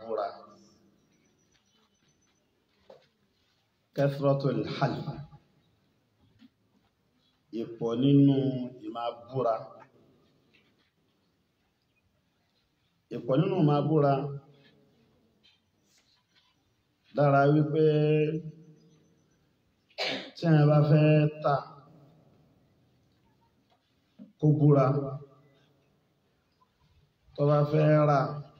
búra kathratul half ìpọ̀ nínú ìmá búra ìpọ̀ nínú ìmá búra dára wípé tí a bá fẹ́ tà kó búra tó bá fẹ́ rà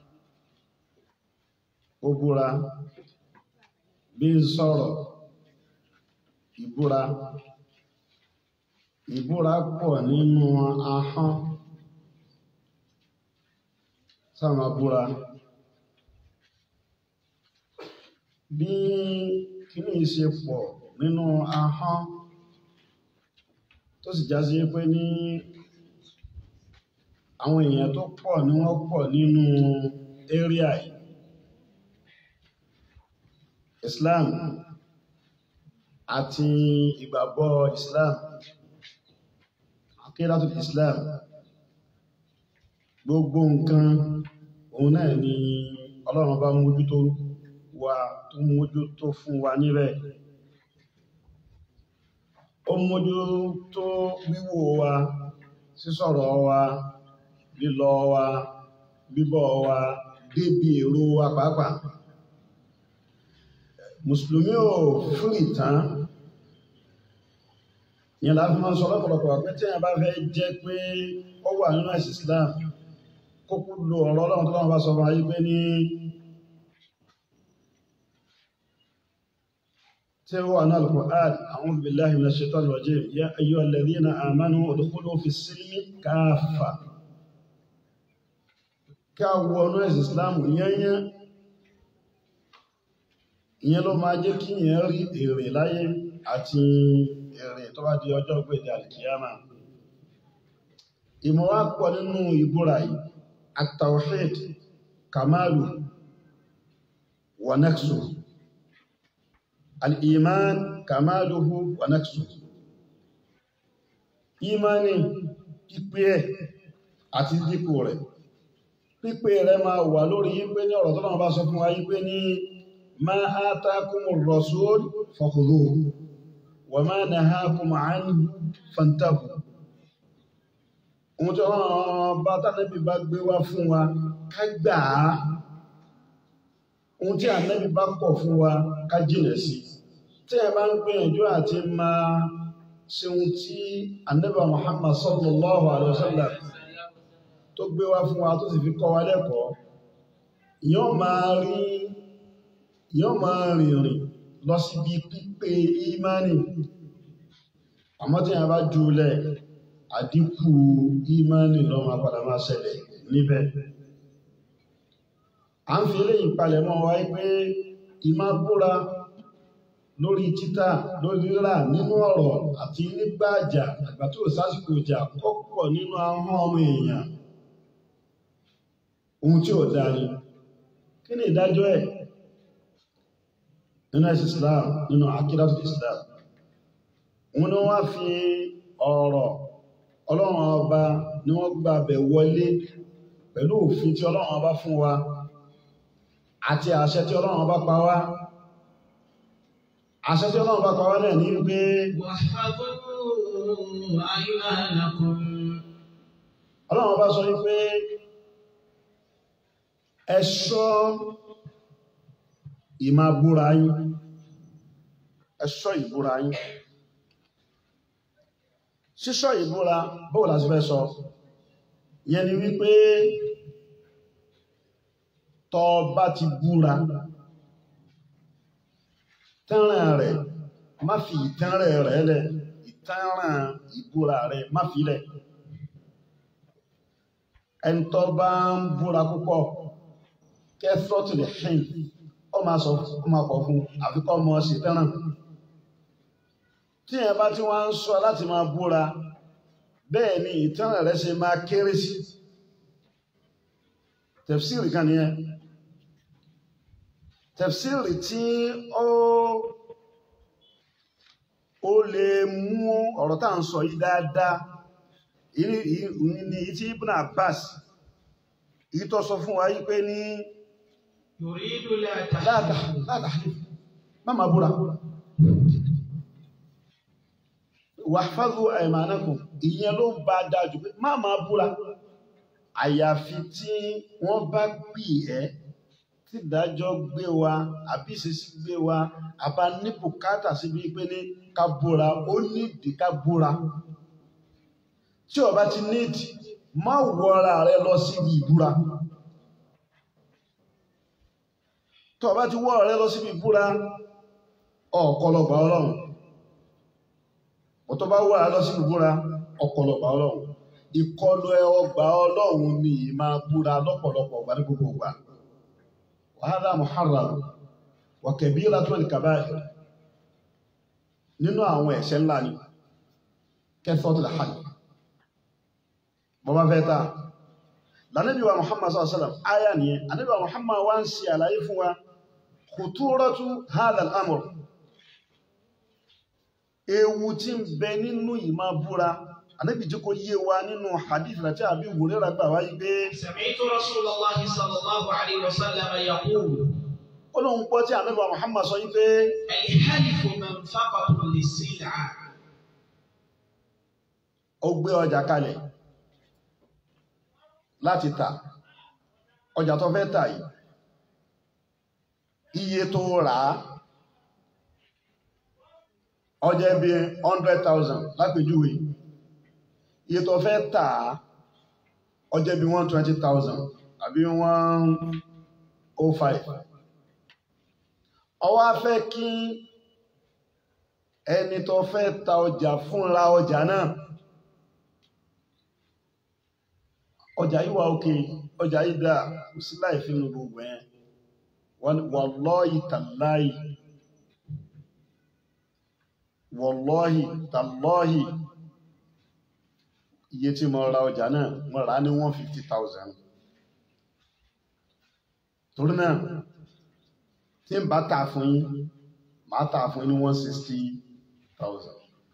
kó búra bí ń sọ̀rọ̀ ìbúra ìbúra pọ̀ nínú ahọ́n sáàmà búra bí kíní ṣe pọ̀ nínú ahọ́n tó sì já sí pé ní àwọn èèyàn tó pọ̀ ní wọ́n pọ̀ nínú area yìí Islam àti ìgbàgbọ́ Islam akídàtù Islam gbogbo nǹkan òun náà ni Ọlọ́run bá mójútó wa tó mójútó fún wa níbẹ̀ ó mójútó wíwò wa sísọ̀rọ̀ wa lílọ wa bíbọ̀ wa débi èrò wa pàápàá mùsùlùmí ò fúrì tán yẹn láti máa ń sọ lọ́pọ̀lọpọ̀ pé tí a bá fẹ́ jẹ́ pé ó wà nínú ẹ̀sìn Islam kókó lo ọ̀rọ̀ ọlọ́run tó lọ́wọ́ bá sọ wáyé pé ní tí ó wà náà al-Qur'an a'udhu billahi minash shaitanir rajim ya ayyuhal ladhina amanu udkhulu fis silmi kaffa ká wọnú ẹ̀sìn Islam yẹ́yẹ́ ìyẹn ló máa jẹ́ kí yẹn rí èrè láyé àti èrè tó bá di ọjọ́ gbèdé alìkìyàmà ìmọ̀ wá pọ̀ nínú ìbúra yìí at-tawhid kamalu wa naqsu al-iman kamaluhu wa naqsu ìmánì pípé ẹ̀ àti dípò rẹ̀ pípé rẹ̀ máa wà lórí yípé ní ọ̀rọ̀ tó náà bá sọ fún wa yípé ní ما آتاكم الرسول فخذوه وما نهاكم عنه فانتهوا ohun tí ọlọ́run bá tánẹ́bì bá gbé wá fún wa ká gbà á ohun tí ànẹ́bì bá pọ̀ fún wa ká jìnà sí tí ẹ bá ń gbìyànjú àti máa ṣe ohun tí ànẹ́bì Muhammad sallallahu alaihi wasallam tó gbé wá fún wa tó sì fi kọ́ wa lẹ́kọ̀ọ́ yóò máa rí yóò máa rìnrìn lọ síbi pípé ìmáni àmọ́ tí a bá jùlẹ̀ àdínkù ìmáni lọ máa padà máa ṣẹlẹ̀ níbẹ̀ a ń fi eléyìí palẹ̀ mọ́ wáyé pé ìmá búra lórí títà lórí rírà nínú ọ̀rọ̀ àti nígbàjà àgbà tó sásìkò ìjà kọ́pọ̀ nínú ahọ́n ọmọ èèyàn ohun tí ò dáa ni kí ni ìdájọ́ ẹ̀ nínú ẹ̀sì islam nínú akídàtù islam wọn ni wọ́n fi ọ̀rọ̀ ọlọ́run ọba ni wọ́n gbà bẹ̀ wọlé pẹ̀lú òfin tí ọlọ́run ọba fún wa àti àṣẹ tí ọlọ́run ọba pa wá àṣẹ tí ọlọ́run ọba pa wá náà ní pé ọlọ́run ọba sọ wípé ẹ̀ṣọ́ ìmá búra yín ẹ̀ṣọ́ ìbúra yín ṣíṣọ́ ìbúra bóò láti fẹ́ sọ yẹn ni wípé tó bá ti búra tẹ́ràn rẹ̀ má fi ìtẹ́ràn rẹ̀ lẹ̀ ìtẹ́ràn ìbúra rẹ̀ má fi lẹ̀ ẹni tó bá ń búra púpọ̀ kẹfọ́tù lè hìn ó máa sọ ó máa pọ̀ fún àfikọ́ ọmọ sí tẹ́ràn tí ẹ bá tí wọ́n ń sọ láti máa búra bẹ́ẹ̀ ni ìtẹ́ràn rẹ̀ ṣe máa kéré sí tẹ̀fsìrì kan nìyẹn tẹ̀fsìrì tí ó ó lè mú ọ̀rọ̀ tá à ń sọ yìí dáadáa ní tí Ibn Abbas èyí tó sọ fún wa yí pé ní يريد لا láàtà تحلف láàtà má máa búra wàhálù àìmánàkùn ìyẹn ló ń bá dájú pé má máa búra àyàfi tí wọ́n bá pè ẹ́ tí ìdájọ́ gbé wa àbí ìṣesí gbé wa àbá ní bùkátà síbi pé ní ká búra ó nídìí ká búra tí o bá ti nídìí má wọra rẹ lọ síbi ìbúra tó o bá ti wọ rẹ lọ síbi ìbúra ọ̀kọlọgbà ọlọ́run ọ̀tọ́ bá wà lọ síbi ìbúra ọ̀kọlọgbà ọlọ́run ìkọlù ẹ ọgbà ọlọ́run ni ìmá búra lọ́pọ̀lọpọ̀ ọgbà ní gbogbo ọgbà wàhálà muharram wa kabiratul kaba'ir nínú àwọn ẹ̀ṣẹ̀ ńlá ni kẹfọ́tul hajj bọ́bá fẹ́ ta lànàbí wa muhammad sallallahu alaihi wasallam aya nìyẹn ànàbí wa muhammad wá ń ṣe àlàyé fún wa khuturatu hadha al-amr ewu tí ń bẹ nínú ìmá búra ànàbí jẹ́ kó yé wa nínú hadith láti àbí Hurairah gbà wáyé pé سمعت رسول الله صلى الله عليه وسلم يقول ó lóun gbọ́ tí ànàbí wa muhammad sọ yí pé الحلف منفقة للسلعة ó gbé ọjà kalẹ̀ láti tà ọjà tó fẹ́ tà yìí iye tó rà á ọjà bí 100,000 lápèjúwe iye tó fẹ́ tà á ọjà bí 120,000 àbí 105 ó wá fẹ́ kí ẹni tó fẹ́ ta ọjà fúnra ọjà náà ọjà yìí wà òkè ọjà yìí dáa kò sí láì fi nu gbogbo ẹ̀ wallahi tallahi wallahi tallahi iye tí mo ra ọjà náà mo rà á ní 150,000 torí náà tí n bá tà fún yín màá tà fún yín ní 160,000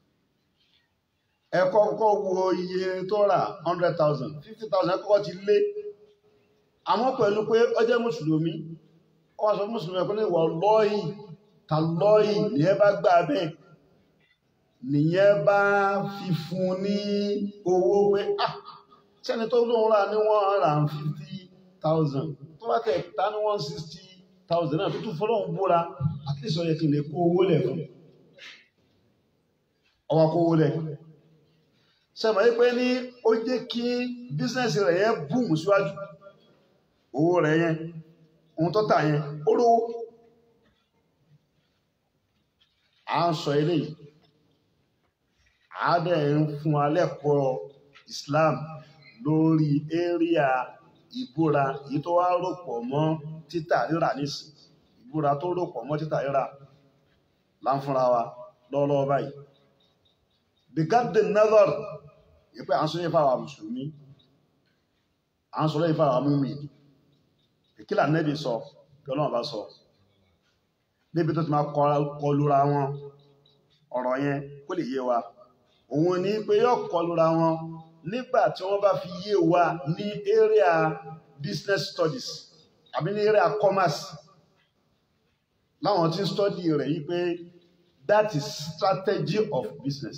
ẹ kọ́kọ́ wo iye tó rà 100,000 50,000 kọ́kọ́ ti lé àmọ́ pẹ̀lú pé ó jẹ́ mùsùlùmí ó wá sọ fún mùsùlùmí ẹ̀kọ́ ní ìwà lọ́yì ta lọ́yì nìyẹn bá gbà bẹ́ẹ̀ nìyẹn bá fi fún ní owó pé ah sẹ́ni tó lóun rà ní 150,000 tó bá tẹ̀ ta ní 160,000 náà tó tún fọlọ́hún búra at least ó yẹ kí n lè kó owó lẹ̀ fún ọwọ́ kó owó lẹ̀ sẹ́mọ̀ yí pé ní ó jẹ́ kí bísínẹ́sì rẹ̀ yẹn búùmù síwájú owó rẹ̀ yẹn ohun tó tà yẹn ó lówó à ń sọ eléyìí àádẹ́ ń fún alẹ́kọ̀ọ́ Islam lórí éríà ìbúra èyí tó wá rọ̀pọ̀ mọ́ títà rírà nísìn ìbúra tó rọ̀pọ̀ mọ́ títà rírà láǹfúnra wa lọ́wọ́lọ́wọ́ báyìí bigard nazar yìí pé à ń sọ yìí fáwọn mùsùlùmí à ń sọ yìí fáwọn múmi ìkílà nẹ́bí sọ kí ọlọ́run bá sọ níbi tó ti máa kọlura wọn ọ̀rọ̀ yẹn kó lè yé wa òun ní pé yóò kọlura wọn nígbà tí wọ́n bá fi yé wa ní area business studies àbí ní area commerce láwọn tí ń study rẹ̀ yí pé that is strategy of business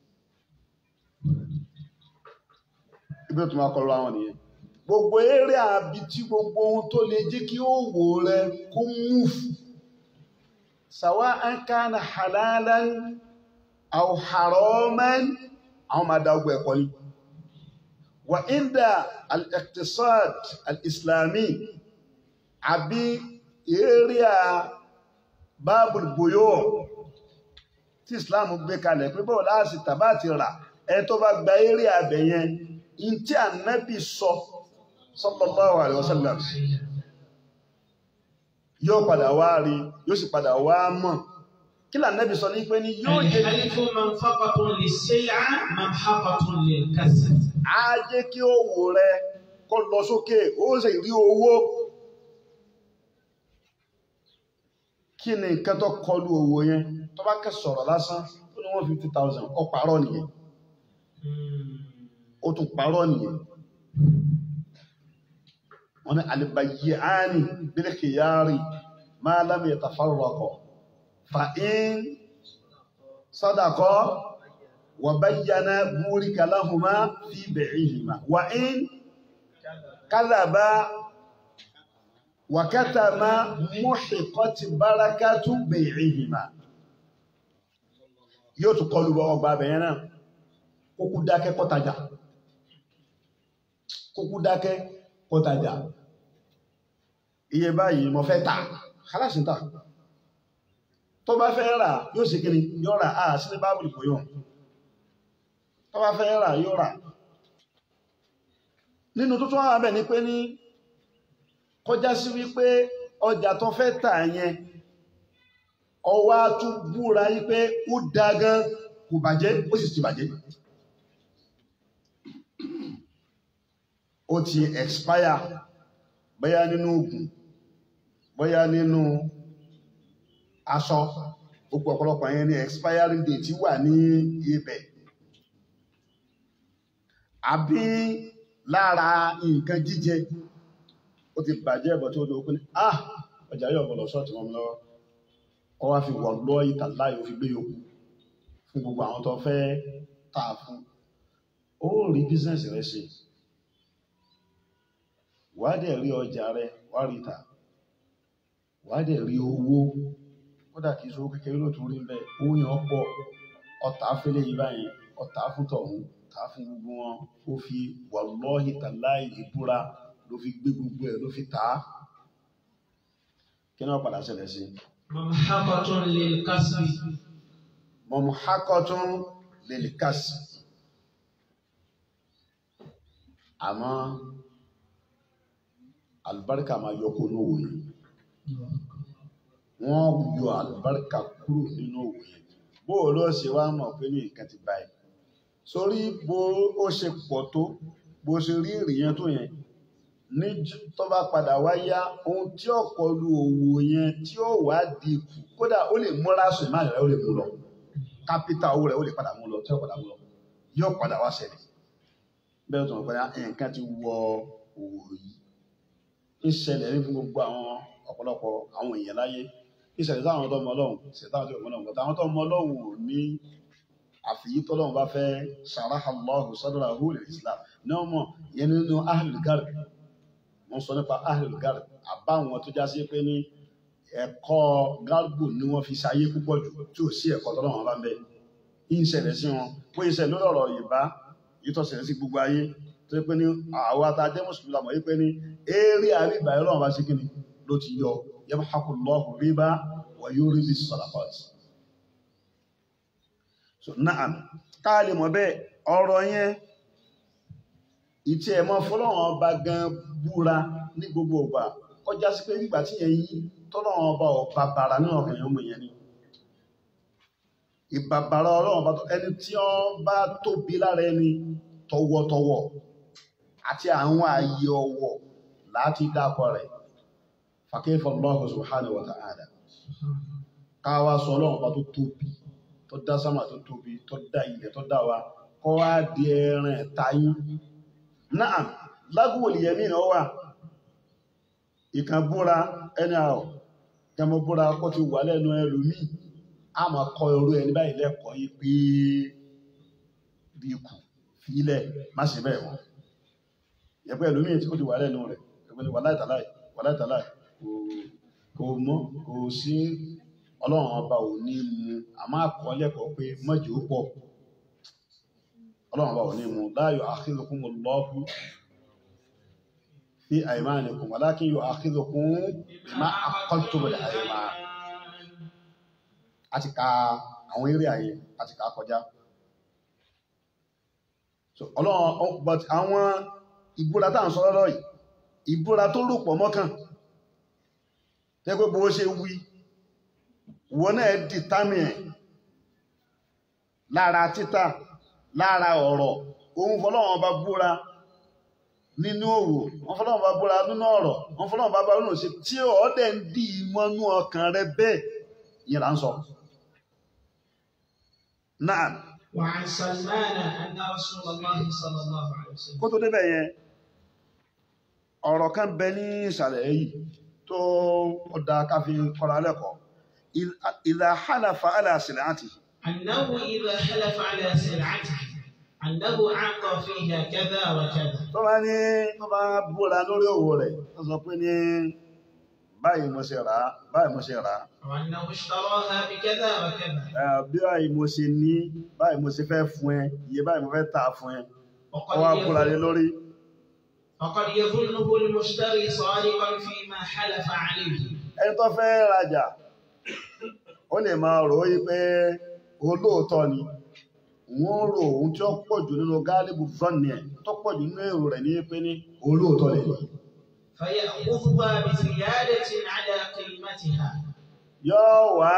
ibi tó máa kọlu àwọn nìyẹn gbogbo eré àbí tí gbogbo ohun tó lè jẹ́ kí ó wò rẹ kó múfù sàwá an kana halalan aw haraman àwọn máa dá ọgbà ẹ̀kọ́ ní wà inda al-iqtisad al-islami àbí eré bábùl buyó tí islam gbé kalẹ̀ pé bọ́ọ̀ láàsì tàbá ti rà ẹ tó bá gba eré abẹ̀ yẹn in tí ànábì sọ sallallahu alaihi wasallam yóò padà wá rí yóò sì padà wá mọ̀ kí lànábì sọ ní pé ní yóò jẹ́ الحلف منفقة للسلعة ممحقة للكسب á jẹ́ kí owó rẹ kó lọ sókè ó sì rí owó kí ni nǹkan tó kọlu owó yẹn tó bá kẹ́ sọ̀rọ̀ lásán ó ní one fifty thousand ó parọ́ nìyẹn ó tún parọ́ nìyẹn wọ́n ní albayyani bil khiyari ma lam yatafarraqa fa in sadaqa wa bayyana burika lahuma fi bai'ihima wa in kadhaba wa katama muhiqat barakatu bai'ihima yóò tún kọlu ọgbà abẹ̀yẹn náà kókú dákẹ́ kọ́tajà kókú dákẹ́ kọ́tajà iye báyìí mo fẹ́ tà kálásìntà tó bá fẹ́ rà yóò sì kiri yóò rà á sí ní bábùlì kò yóò tó bá fẹ́ rà yóò rà nínú tó tún wà bẹ̀ ni pé ní kọjá sí wípé ọjà tó fẹ́ tà yẹn ọwá tún búra yí pé ó dá gan kò bàjẹ́ ó sì ti bàjẹ́ ó ti expire bóyá nínú oògùn bóyá nínú aṣọ gbogbo ọ̀pọ̀lọpọ̀ yẹn ní expiry date wà ní ibẹ̀ àbí lára nǹkan jíjẹ ó ti bàjẹ́ ẹ̀bọ̀ tí ó dókún ní ah ọjà yóò bọ̀lọ̀ ṣọ́ọ̀tì wọn lọ́wọ́ ọ wá fi wọ̀ lọ́ ìtàláyò fi gbé yòókù fún gbogbo àwọn tó fẹ́ tà fún ó rí bísẹ̀nsì rẹ ṣe wàá dẹ̀ rí ọjà rẹ wàá rí tà wàá dẹ̀ rí owó kódà kìí sọ kékeré ló tún rí ń bẹ owó yẹn pọ̀ ọ̀tá fẹ́lẹ̀ yìí báyìí ọ̀tá fún tọ̀hún tà fún gbogbo wọn ó fi wallahi tallahi ìbúra ló fi gbé gbogbo ẹ̀ ló fi tà á kí náà padà ṣẹlẹ̀ sí mamhaqatun lil kasbi mọ̀mùhákọ́tún lil kasb àmọ́ albarka máa yọ kó lówó yìí wọ́n yọ albarka kúrò nínú òwò yẹn bó o lọ ṣe wá mọ̀ pé ní nǹkan ti báyìí sórí bó ó ṣe pọ̀ tó bó ṣe rí ìrìyẹn tó yẹn ní tó bá padà wá yá ohun tí ọ̀pọ̀ lu òwò yẹn tí ó wá di kù kódà ó lè múra sùn máa rẹ̀ ó lè mú lọ kápítà owó rẹ̀ ó lè padà mú lọ tí ó padà mú lọ yóò padà wá ṣẹlẹ̀ bẹ́ẹ̀ tó ń pẹ́ nǹkan ti wọ òwò yìí ń ṣẹlẹ̀ ní fún gbogbo àwọn ọ̀pọ̀lọpọ̀ àwọn èèyàn láyé ìṣẹ̀lẹ̀ táwọn tó mọ ọlọ́run ìṣẹ̀lẹ̀ táwọn tó mọ ọlọ́run kọ̀tà àwọn tó mọ ọlọ́run ò ní àfìyí tọ́lọ́run bá fẹ́ sharaha Allahu sadrahu lil Islam ní ọmọ yẹn nínú ahlul garb wọ́n sọ nípa ahlul garb àbáwọn tó já sí pé ní ẹ̀kọ́ garbu ni wọ́n fi ṣayé púpọ̀ jù tí ò sí ẹ̀kọ́ tọ́lọ́run bá ń bẹ ìṣẹ̀lẹ̀ sí wọn pé ìṣẹ̀lẹ̀ lórí ọ̀rọ̀ Yorùbá yìí tó ṣẹlẹ̀ sí gbogbo ayé tó yẹ pé ní àwọn atajẹ́ mùsùlùmí làmọ̀ yìí pé ní eré àríbà ẹlọ́run bá ṣe kíni ló ti yọ yamhaqullahu riba wa yurbi sadaqat so na'am káàlì mọ̀ bẹ́ẹ̀ ọ̀rọ̀ yẹn ìtí ẹ̀mọ́ fọlọ́run ọba gan búra ní gbogbo ọgbà kọjá sí pé nígbà tí yẹn yí tọ́lọ́run ọba ọba bàrà ní ọkàn yẹn ọmọ yẹn ni ìbàbàrà ọlọ́run ọba ẹni tí ó bá tóbi lára ẹni tọwọ́tọwọ́ àti àwọn ààyè ọwọ́ láti dákọ rẹ̀ fàkẹ́fà Allahu subhanahu wa ta'ala káwà sọ ọlọ́run ọba tó tóbi tó dá sámà tó tóbi tó dá ilẹ̀ tó dá wa kọ́ wá di ẹran ẹ̀tayín náà lágùwòlì yẹmí náà wà ìkan búra ẹni àwọ̀ kẹmọ búra kó ti wà lẹ́nu ẹlòmíì a máa kọ irú ẹni báyìí lẹ́kọ̀ọ́ yìí pé bí ikù fílẹ̀ má ṣe bẹ́ẹ̀ wọ́n yẹ̀pẹ́ ẹlòmíì tí ó ti wà lẹ́nu rẹ̀ ẹgbẹ́ ni wà láìtàláì wà láìtàláì kò mọ́ kò sí ọlọ́run ọba ò ní mu àmọ́ àkọ́ lẹ́kọ̀ọ́ pé mọ́jì ó pọ̀ ọlọ́run ọba ò ní mu la yu'akhidhukumullahu fi aymanikum walakin yu'akhidhukum bima aqadtumul ayman àti ka àwọn eré ayé àti ka kọjá so ọlọ́run but àwọn ìbúra tá à ń sọ lọ́rọ̀ yìí ìbúra tó rò pọ̀ mọ́kàn tẹ́gbẹ́ bó ṣe wí wọ́n náà dìtámì ẹ̀ lára títà lára ọ̀rọ̀ ohun fọ́lọ́wọ́n bá búra nínú òwò wọ́n fọ́lọ́wọ́n bá búra nínú ọ̀rọ̀ wọ́n fọ́lọ́wọ́n bá bá nínú ṣe tí ọ̀ọ́dẹ̀ ń dì mọ́nú ọkàn rẹ bẹ́ẹ̀ yìí là ń sọ náà وعن سلمان أن رسول الله صلى الله عليه وسلم kó tó débẹ̀ yẹn ọ̀rọ̀ kan bẹ ní ìsàlẹ̀ yìí tó ó da ká fi kọ́ra lẹ́kọ̀ọ́ ìlà hálàfà aláṣẹ̀lẹ̀ àti أنه إذا حلف على سلعته أنه أعطى فيها كذا وكذا tó bá ní tó bá búra lórí òwò rẹ̀ tó sọ pé ní báyìí mo ṣe rà á báyìí mo ṣe rà á وأنه اشتراها بكذا وكذا Eh, bí báyìí mo ṣe ní báyìí mo ṣe fẹ́ fún ẹ iye báyìí mo fẹ́ tà á fún ẹ وقد ó wá búra lé يظن lórí فقد يظنه المشتري صادقا فيما حلف عليه ẹni tó fẹ́ rajà ó lè máa rò ó yí pé olóòótọ́ ni wọ́n rò ohun tí ó pọ̀ jù nínú gáálíbù zọ́ọ̀nì ẹ̀ tó pọ̀ jù nínú èrò rẹ̀ ní pé ní olóòótọ́ lè ní فيأخذها بزيادة على قيمتها yóò wá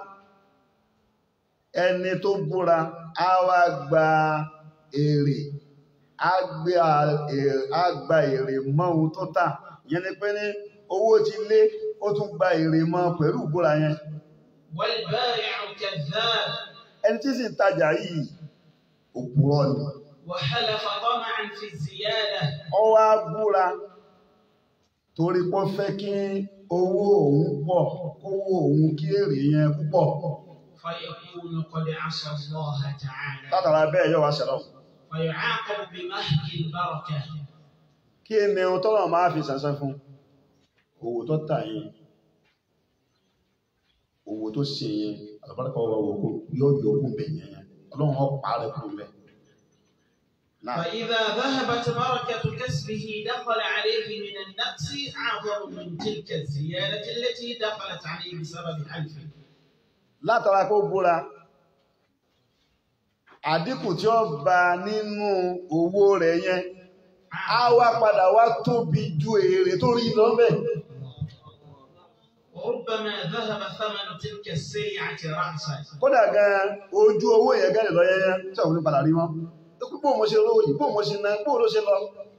ẹni tó búra á wá gba èrè á gbé a- èrè- á gba èrè mọ́ ohun tó tà yẹn ni pé ní owó ti lé ó tún gba èrè mọ́ pẹ̀lú ìbúra yẹn والبائع كذاب ẹni tí sì ń tajà yìí òpùrọ́ ni وحلف طمعا في الزيادة ó wá búra torí pé ó fẹ́ kí owó òun pọ̀ kówó òun kí èrè yẹn púpọ̀ فيكون قد عصى الله تعالى látara bẹ́ẹ̀ yóò wá ṣẹlẹ̀ فيعاقب بمحق البركة kí ni ohun tọ́lọ̀ máa fi sànsán fún owó tó tà yẹn owó tó ṣe yẹn àlùbáríkà ọwọ́ òkú yóò yọ okùn bẹ̀ yẹn ọlọ́run ọ̀pá rẹ̀ kúrò bẹ̀ náà فإذا ذهبت بركة كسبه دخل عليه من النقص أعظم من تلك الزيادة التي دخلت عليه بسبب حلفه látara kó búra àdínkù tí ó bá nínú owó rẹ̀ yẹn á wá padà wá tóbi ju èrè tó rí lọ́bẹ̀ وربما ذهب ثمن تلك السلعة رأسا kódà gan ojú owó yẹn gẹ́lẹ̀ lọ yẹn tí àwọn onípadà rí wọn bó mo ṣe rówó yìí bó mo ṣe ná bó ló ṣe lọ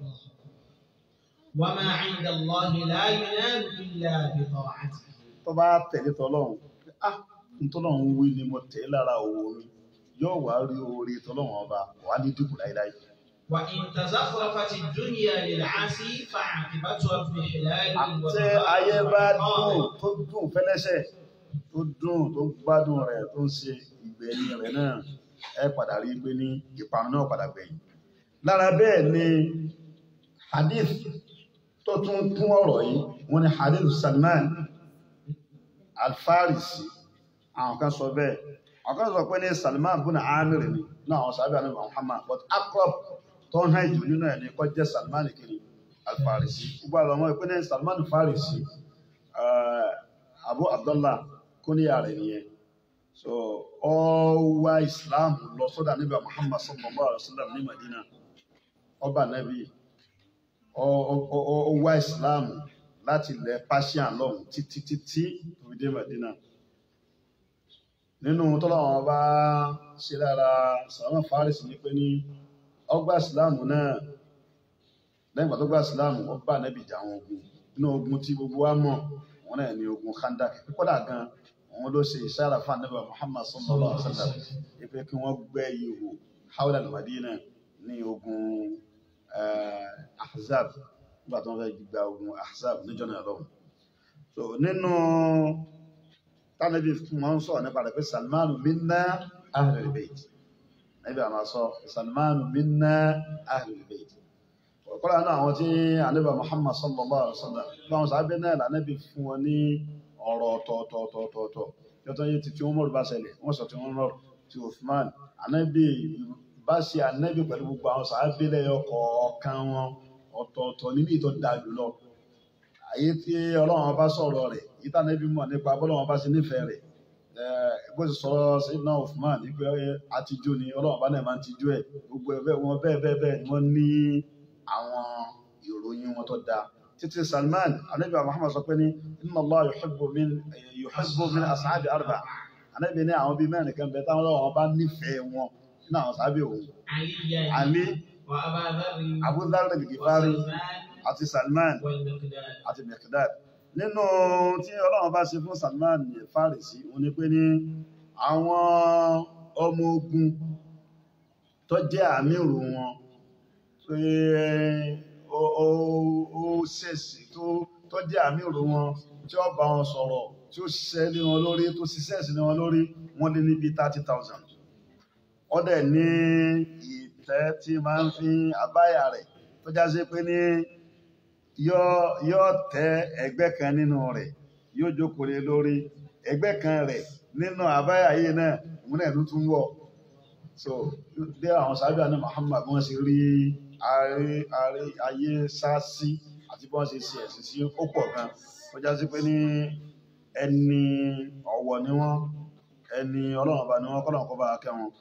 وما عند الله لا ينال إلا بطاعته tó bá tẹ̀lé tọlọ́run ah ntọ́lọ́run wí ni mo tẹ̀ lára owó mi yóò wá rí oore tọlọ́run ọba wà ní dínkù láíláí وإن تزخرفت الدنيا للعاصي فعاقبتها اضمحلال àtẹ ayé bá dùn tó dùn fẹ́lẹ́sẹ̀ tó dùn tó gbádùn rẹ̀ tó ń ṣe ìgbẹ̀yìn rẹ̀ náà ẹ padà rí pé ní ìparun náà padà gbẹ̀yìn lára bẹ́ẹ̀ ni hadith tó tún kún ọ̀rọ̀ yìí wọ́n ní hadith Salman Al-Farisi àwọn kan sọ bẹ́ẹ̀ àwọn kan sọ pé ní Salman bùnà Amir ni náà àwọn sábẹ́ àná Muhammad but akrab tó ń hàn jù nínú ẹ̀ ní kọ́ jẹ́ Salman kiri Al-Farisi gbogbo àwọn ọmọ ìpínlẹ̀ Salman Farisi eh, Abu Abdullah kúníyà rẹ̀ nìyẹn so ọ wá Islam lọ sọ́dọ̀ níbi Muhammad sallallahu alaihi wasallam ní Madina ọba nabi ọ ọ- ọ- ọ wá Islam láti ilẹ̀ Persian lọ́hùn títí títí tó fi dé Madina nínú tọ́lọ́wọ́n bá ṣe lára Salman Farisi ní pé ní ọgbà Islam náà lẹ́yìn ìgbà tó gba Islam ó bá nẹ́bì jà àwọn ogun inú ogun tí gbogbo wa mọ̀ wọn náà ní ogun Khandak kódà gan òun ló ṣe ìṣára fún anábà Muhammad sallallahu alaihi wasallam ipe kí wọ́n gbẹ́ ihò hawla al-Madina ní ogun eh, Ahzab nígbà tó ń fẹ́ gba ogun Ahzab níjọ́ náà lọ́wọ́ so nínú tánàbí fún wọn sọ nípa rẹ̀ pé Salmanu minna ahlul bayt níbi àmà sọ Salmanu minna ahlul bayt ọ̀pọ̀lọpọ̀ náà àwọn tí ànábì Muhammad sallallahu alaihi wasallam báwọn sábẹ́ náà lànàbí fún wọn ní ọ̀rọ̀ ọ̀tọ̀ọ̀tọ̀ọ̀tọ̀ yọtọ̀ yìí ti tí wọ́n mọ̀rọ̀ bá ṣẹlẹ̀ wọ́n sọ tí wọ́n mọ̀rọ̀ tí Uthman ànábì bá ṣe ànábì pẹ̀lú gbogbo àwọn sábẹ́ lẹ́yọ kọ̀ọ̀kan wọn ọ̀tọ̀ọ̀tọ̀ níbi ìtọ́ da jùlọ àyè tí Ọlọ́run bá sọ̀rọ̀ rẹ̀ yìí tá ànábì mọ̀ nípa bọ́lọ́run bá ṣe nífẹ̀ẹ́ rẹ̀ bó ti sọ̀rọ̀ Sayyidina Uthman ní pé àtijú ni Ọlọ́run bá náà máa ń tijú ẹ̀ gbogbo ẹ̀ bẹ́ẹ̀ wọn bẹ́ẹ̀ bẹ́ẹ̀ bẹ́ẹ̀ ni wọ́n ní àwọn ìròyìn wọn tó dáa títí Salman anabi Muhammad sọ pé ní inna Allah yuhibbu min yuhibbu min ashabi arba anabi ní àwọn bíi mẹ́rin kan bẹ táwọn ọlọ́wọ́ bá nífẹ̀ẹ́ wọn nínú àwọn sábẹ́ òun عليا Ali وأبا ذر Abu Dharr al-Ghifari وسلمان àti Salman والمقداد àti Miqdad nínú tí ọlọ́wọ́ bá ṣe fún Salman Farisi òun ni pé ní àwọn ọmọ ogun tó jẹ́ àmírù wọn pé ó ó- ó- ó ṣèṣì tó tó jẹ́ àmì ìrò wọn tí ó bá wọn sọ̀rọ̀ tí ó ṣiṣẹ́ lé wọn lórí tó ṣiṣẹ́ sí lé wọn lórí wọ́n lé níbi thirty thousand ó dẹ̀ ní ìtẹ́ tí máa ń fi abáyà rẹ̀ tó já sí pé ní yóò yóò tẹ ẹgbẹ́ kan nínú rẹ̀ yóò jókòó lé lórí ẹgbẹ́ kan rẹ̀ nínú àbáyà yìí náà òun náà ló tún wọ̀ so bí àwọn sábà ní Muhammad wọ́n ṣe rí ayé ayé- ayé sáàsì àti bí wọ́n ṣe ṣe ẹ̀sìn sí ó pọ̀ gan tó já sí pé ní ẹni ọ̀wọ̀ ni wọ́n ẹni ọlọ́run ọba ni wọ́n kọ́lọ́run kọ́ bá kẹ́ wọn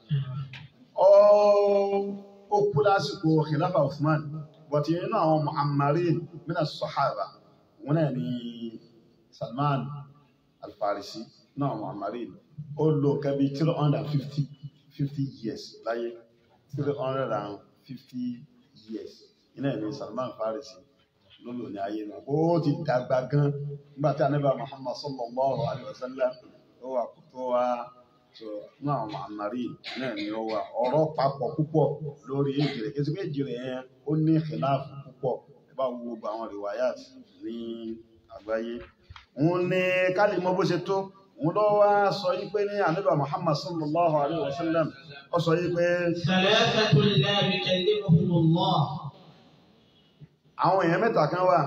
ó ó kú lásìkò khilafa Uthman but nínú àwọn muhammarin mina sahaba wọn náà ni Salman al-Farisi náà muhammarin ó lò kẹbi three hundred and fifty fifty years láyé three hundred and fifty years iná ni Salman al-Farisi ló lò ní ayé náà ó ti dàgbà gan nígbà tí anábà Muhammad sallallahu alayhi wa sallam ó wà kó tó wá so ní àwọn àmàrí náà ni ó wà ọ̀rọ̀ papọ̀ púpọ̀ lórí èjì rẹ̀ kí èjì rẹ̀ yẹn ó ní ìfìláàfù púpọ̀ ẹ bá wo gbogbo àwọn rìwáyàt ní àgbáyé òun ní kálí mọ bó ṣe tó òun lọ wá sọ yí pé ní ànábà Muhammad sallallahu alayhi wa sallam ó sọ yí pé ثلاثة لا يكلمهم الله àwọn èèyàn mẹ́ta kan wà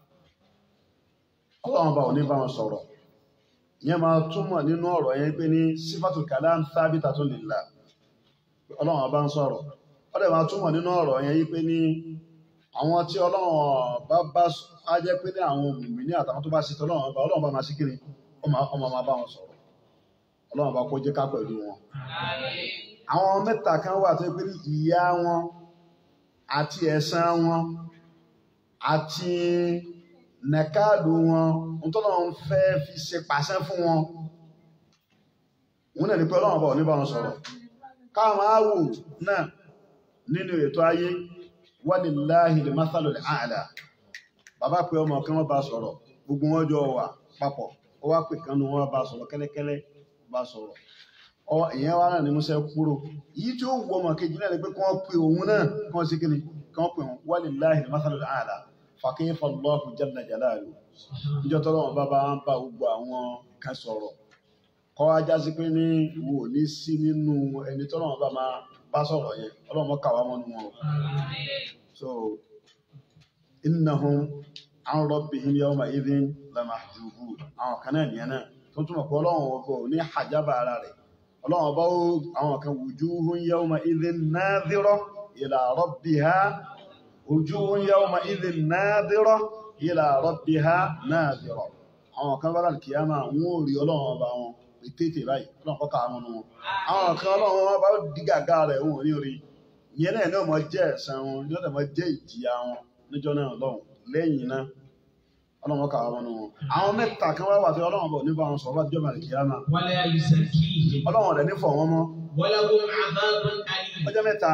ọlọ́run bá ò ní bá wọn sọ̀rọ̀ ìyẹn máa túmọ̀ nínú ọ̀rọ̀ yẹn pé ní sífàtù kalam thabitatun lillah ọlọ́run bá ń sọ̀rọ̀ ó dẹ̀ máa túmọ̀ nínú ọ̀rọ̀ yẹn yí pé ní àwọn tí ọlọ́run bá bá á jẹ́ pé ní àwọn mùmínì àtàwọn tó bá ṣe tọ́lọ́run bá ọlọ́run bá máa ṣe kiri ọmọ ọmọ máa bá wọn sọ̀rọ̀ ọlọ́run bá kó jẹ́ ká pẹ̀lú wọn àwọn mẹ́ta kan wà tó yẹ pé ní ìyà wọn àti ẹ̀san wọn àti nẹ̀káàdù wọn ntọ́lọ́run fẹ́ fi ṣe pàṣẹ fún wọn òun náà ní pé ọlọ́run bá ò ní bá wọn sọ̀rọ̀ káwọn máa wò náà nínú ètò ayé walillahi al-mathalul a'la bàbá pé ọmọ kan wọ́n bá sọ̀rọ̀ gbogbo wọn jọ wà papọ̀ ó wá pè kánú wọn bá sọ̀rọ̀ kẹ́lẹ́kẹ́lẹ́ bá sọ̀rọ̀ ọ ìyẹn wá náà ní musa kúrò yìí tí ó wù ọmọ kejì náà ni pé kí wọ́n pe òun náà kí wọ́n ṣe kí ni kí wọ́n pe òun walillahi al-mathalul a'la fa kayfa Allahu jalla jalaluhu níjọ́ tọ́lọ́wọ́n bá bá ń bá gbogbo àwọn kan sọ̀rọ̀ kọ́ ajá sí pé ní wo ò ní sí nínú ẹni tọ́lọ́wọ́n bá máa bá sọ̀rọ̀ yẹn ọlọ́mọ kàwá mọ́nú wọn o so innahum an rabbihim yawma idhin lamahjubun àwọn kan náà nìyẹn náà tó túmọ̀ pé ọlọ́run ọkọ̀ ní hajaba ara rẹ̀ ọlọ́run ọba ó àwọn kan wujuhun yawma idhin nadhira ila rabbiha wujuhun yawma idhin nadhira ila rabbiha nadhira àwọn kan bá láti kíyàmá wọn ò rí ọlọ́run ọba wọn ètètè báyìí ọlọ́run kọ́ ká wọn nù wọn àwọn kan ọlọ́run ọba ó dí gàgá rẹ̀ wọn ò ní rí ìyẹn náà náà mọ jẹ́ ẹ̀san wọn yóò dẹ̀ mọ jẹ́ ìjìyà wọn níjọ́ náà lọ́hùn lẹ́yìn náà ọlọ́run kà wọn nù wọn. àwọn mẹ́ta kan wá wà tí ọlọ́run bọ̀ nípa wọn sọ̀rọ̀ bá jọ́ màlì kíyàmá ولا يزكيهم ọlọ́run rẹ̀ ní fọ̀ wọn mọ́ ولهم عذاب أليم ọjọ́ mẹ́ta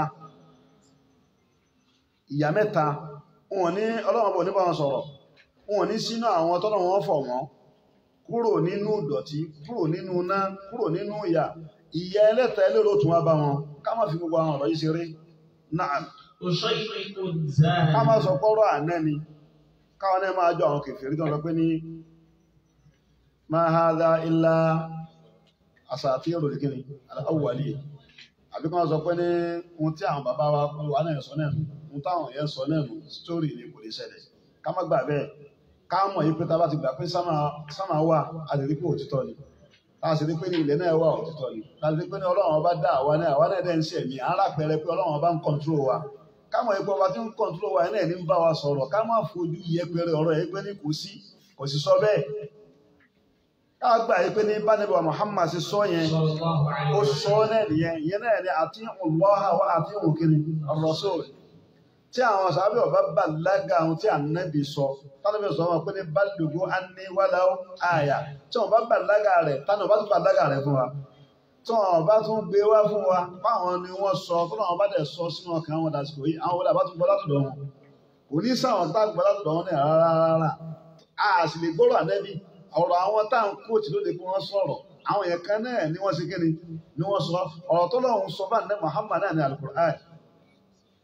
ìyà mẹ́ta wọn ní ọlọ́run bọ̀ nípa wọn sọ̀rọ̀ wọn ní sínú àwọn tọ́lọ́run wọn fọ̀ wọn kúrò nínú ìdọ̀tí kúrò nínú iná kúrò nínú ìyà ìyà ẹlẹ́ta ẹlẹ́rọ tún wá bá wọn ká má fi gbogbo àwọn ọ̀rọ̀ yìí ṣeré náà أشيء ká má زاد sọ pọ́rọ̀ àná ni káwọn náà máa jọ àwọn kèfèrí tó ń sọ pé ní ma hadha illa asatirul kini al-awwalin àbí kan sọ pé ní ohun tí àwọn bàbá wa wà náà sọ náà nù ohun táwọn yẹn sọ náà nù sítórì ni kò lè ṣẹlẹ̀ ká má gbà bẹ́ẹ̀ ká mọ̀ yí pé tá a bá ti gbà pé sámà sámà wà a lè rí pé òtítọ́ ni tá a sì rí pé ní ilẹ̀ náà wà òtítọ́ ni tá a sì rí pé ní ọlọ́run ọba dá àwa náà àwa náà dẹ̀ ń ṣẹ̀mí ara pẹ̀rẹ̀ pé ọlọ́run ọba ń kọ́ńtúrò wa ká mọ̀ yí pé ọba tí ń kọ́ńtúrò wa náà ní ń bá wa sọ̀rọ̀ ká má fojú yẹpẹrẹ ọ̀rọ̀ yẹn pé ní kò sí kò sì sọ bẹ́ẹ̀ ká gbà yí pé ní bánibà Muhammad ṣe sọ yẹn صلى الله عليه ó وسلم sọ náà nìyẹn ìyẹn náà ni àti Allah wa àti òkèrè ar-rasul tí àwọn sàábẹ̀ ọba bá lága ohun tí ànábì sọ tánàbì sọ wọn pé ní balùgbò anni walau àyà tí wọn bá bá lága rẹ̀ tánàbì bá tún bá lága rẹ̀ fún wa tí wọn bá tún gbé wá fún wa báwọn ni wọn sọ tó náà wọn bá dẹ̀ sọ sínú ọkàn wọn dàsìkò yìí àwọn wọlé àbá tún gbọ́ látọ̀dọ̀ wọn kò ní sáwọn tá a gbọ́ látọ̀dọ̀ wọn ní rárá rárá a sì lè gbọ́rọ̀ ànábì ọ̀rọ̀ àwọn tá à ń kóòtù ló lè kí wọ́n sọ̀rọ̀ àwọn èèyàn kan náà ni wọ́n ṣe kí ni ni wọ́n sọ ọ̀rọ̀ tó lọ́hùn sọ bá ní Muhammad náà ní alukur'an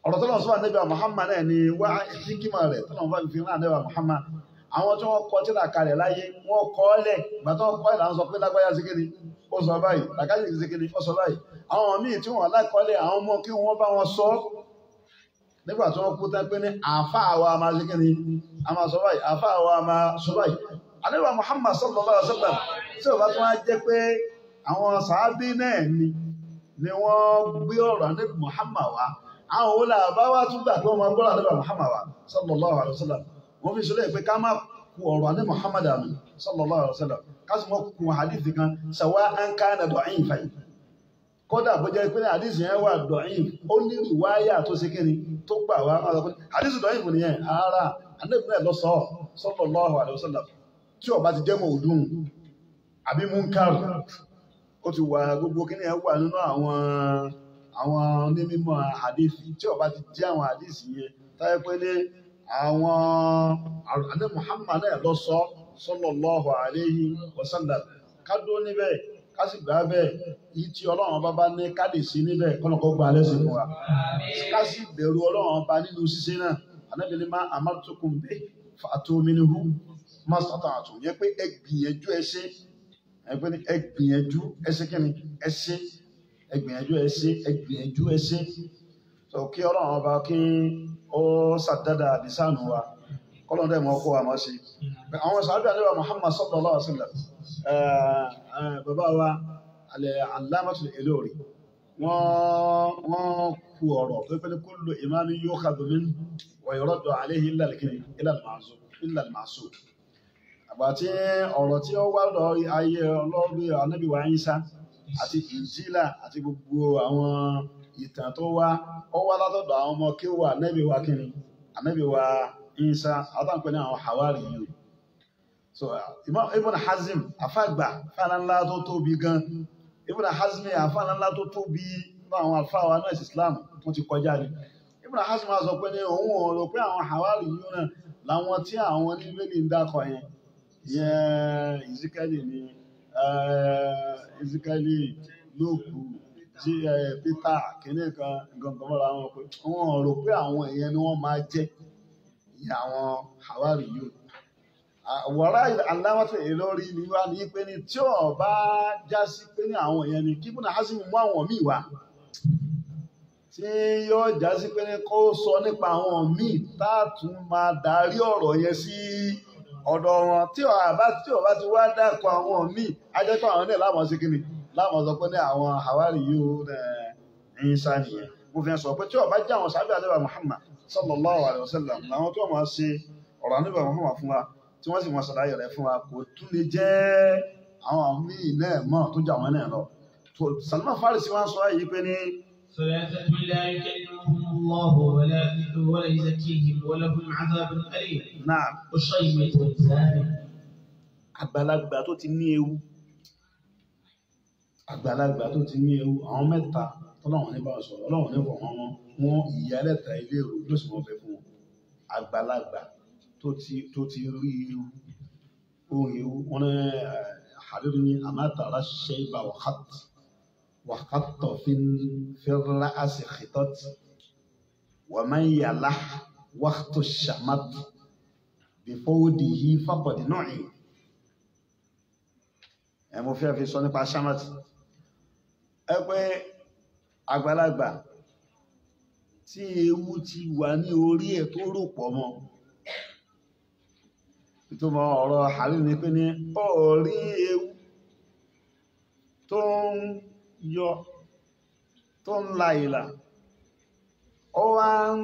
ọ̀rọ̀ tó lọ́n sọ ànábì Muhammad náà ni wá hikima rẹ̀ tó lọ́n bá fi rán ànábì Muhammad àwọn tí wọ́n kọ tí là kalẹ̀ láyé wọ́n kọ́ lẹ̀ ìgbà tó kọ́ ìlànà sọ pé lágbáyà síkiri ó sọ báyìí làkájì síkiri ó sọ báyìí àwọn míì tí wọ́n lákọ́lẹ̀ àwọn ọmọ kí wọ́n bá wọn sọ nígbà tí wọ́n kú tán pé ní àáfàá wa máa síkiri a máa sọ báyìí àáfàá wa máa sọ báyìí ànábì Muhammad sallallahu alaihi wasallam tí ò bá tún wá jẹ́ pé àwọn sàábí náà ni ni wọ́n gbé ọ̀rọ̀ ànábì Muhammad wá àwọn òun làbá wá tún gbà pé wọ́n máa gbọ́rọ̀ ànábì Muhammad wá sallallahu alaihi wasallam wọ́n fi sọlẹ̀ pé ká má ku ọ̀rọ̀ ànábì Muhammad àmì sallallahu alaihi wasallam ká sì mọ́ ku hadith kan sàwá an kana da'ifan yìí kódà bó jẹ́ pé hadith yẹn wà da'if ó ní ìwáyà tó ṣe kéni tó gbà wá máa sọ pé hadith da'if nìyẹn ara ànábì náà lọ sọ sallallahu alaihi wasallam tí ó bá ti jẹ́ mọ̀ òdùn àbí munkar ó ti wà gbogbo kí ní ẹ wà nínú àwọn àwọn onímọ̀ àdífì tí ó bá ti jẹ́ àwọn àdífì yẹn táyé pé ní àwọn àdé Muhammad náà lọ sọ sallallahu alayhi wa sallam ká dó níbẹ̀ ká sì gbà bẹ́ẹ̀ yìí tí ọlọ́run bá bá ní ká lè sí níbẹ̀ kọ́nàkọ́ gba alẹ́ sí fún wa ká sì bẹ̀rù ọlọ́run bá nínú ṣíṣe náà anábìlẹ̀ máa amartukum bi fa'tu minhu mastata'tum yẹ pé ẹ gbìyànjú ẹ ṣe ẹgbẹ́ ní ẹgbìyànjú ẹsẹ́ kí ni ẹsẹ́ ẹgbìyànjú ẹsẹ́ ẹgbìyànjú ẹsẹ́ tó kí ọlọ́run ọba kí ó sàdádà àdìsánù wa kọ́lọ́n dẹ̀ mọ́ kó wa mọ́ sí àwọn sàábì àdéhùn Muhammad sallallahu alaihi wasallam bàbá wa alẹ́ Allamatul Ilori wọ́n kú ọ̀rọ̀ tó pẹ́ ní kullu imamin yukhadhu minhu wa yuraddu alayhi illa al-ma'sum àgbàtí ọ̀rọ̀ tí ó wá lọ ayé ọlọ́rí anábìwá Ìsá àti ìjìlá àti gbogbo àwọn ìtàn tó wá ó wá látọ̀dọ̀ àwọn ọmọ kí ó wà anábìwá kíni anábìwá Ìsá àtàǹpẹ́ ní àwọn Hawari yìí so Ibn Hazm afágbà fánánlá tó tóbi gan Ibn Hazm afánánlá tó tóbi fún àwọn afáwa náà Islam tó ti kọjá ni Ibn Hazm máa sọ pé ní òun ò rò pé àwọn Hawari yìí náà làwọn tí àwọn oníbẹ̀lì ń dákọ̀ yẹn yẹn ìzíkẹ́lì ni ìzíkẹ́lì lóòkù tí Peter kìíní kan gangan mọ́ra wọn pé wọ́n rò pé àwọn èèyàn ni wọ́n máa jẹ́ ìyá àwọn Hawari yìí wọ́rá aláwọ̀tò ìlórí ni wá ní pé ní tí ó bá já sí pé ní àwọn èèyàn ni kíkún náà hásìmù mú àwọn míì wá tí yóò já sí pé ní kó sọ nípa àwọn míì táàtún máa darí ọ̀rọ̀ yẹn sí ọ̀dọ̀ wọn tí ọ̀ bá tí ọ̀ bá ti wá dákọ̀ àwọn míì ajẹ́pọ̀ àwọn náà láwọn sí kíni láwọn sọ pé ní àwọn àwárí yìí ó ń sá nìyẹn mo fi sọ pé tí ọ̀ bá jẹ́ àwọn sábẹ́ àdébà Muhammad sallallahu alayhi wa sallam làwọn tó máa ṣe ọ̀rọ̀ àdébà Muhammad fún wa tí wọ́n sì máa ṣàlàyé rẹ̀ fún wa kò tún lè jẹ́ àwọn míì náà mọ̀ tó jà wọn náà lọ Salman Farisi wọn sọ yìí pé ní. ثلاثة لا يكلمهم الله ولا ولا يزكيهم ولهم عذاب أليم náà وشيمة والزاني àgbàlagbà tó ti ní ewu àgbàlagbà tó ti ní ewu àwọn mẹ́ta tọ́lọ́wọ́n ní bá sọ ọlọ́wọ́n ní fọ̀ wọn wọn ìyá ẹlẹ́ta ilé ìrò yóò sì wọ́n fẹ́ fún wọn àgbàlagbà tó ti tó ti rí ewu ohun ewu wọn ní àdúrà ní àmàtàrà ṣe ibà wàhátì wàhátọ̀ fi fẹ́rẹ́ àṣẹ xìtọ́tì wàmán yàlá wàhátọ̀ ṣàmàtì bífọ́wọ́dì yìí fàkọ̀dì náà yìí ẹ mo fẹ́ fi sọ nípa ṣàmàtì ẹ pé àgbàlagbà tí ewu ti wà ní orí ẹ̀ tó rò pọ̀ mọ́ ìtumọ̀ ọ̀rọ̀ àrí ni pé ní orí ewu tó ń yọ tó ń la ìlà ó wá ń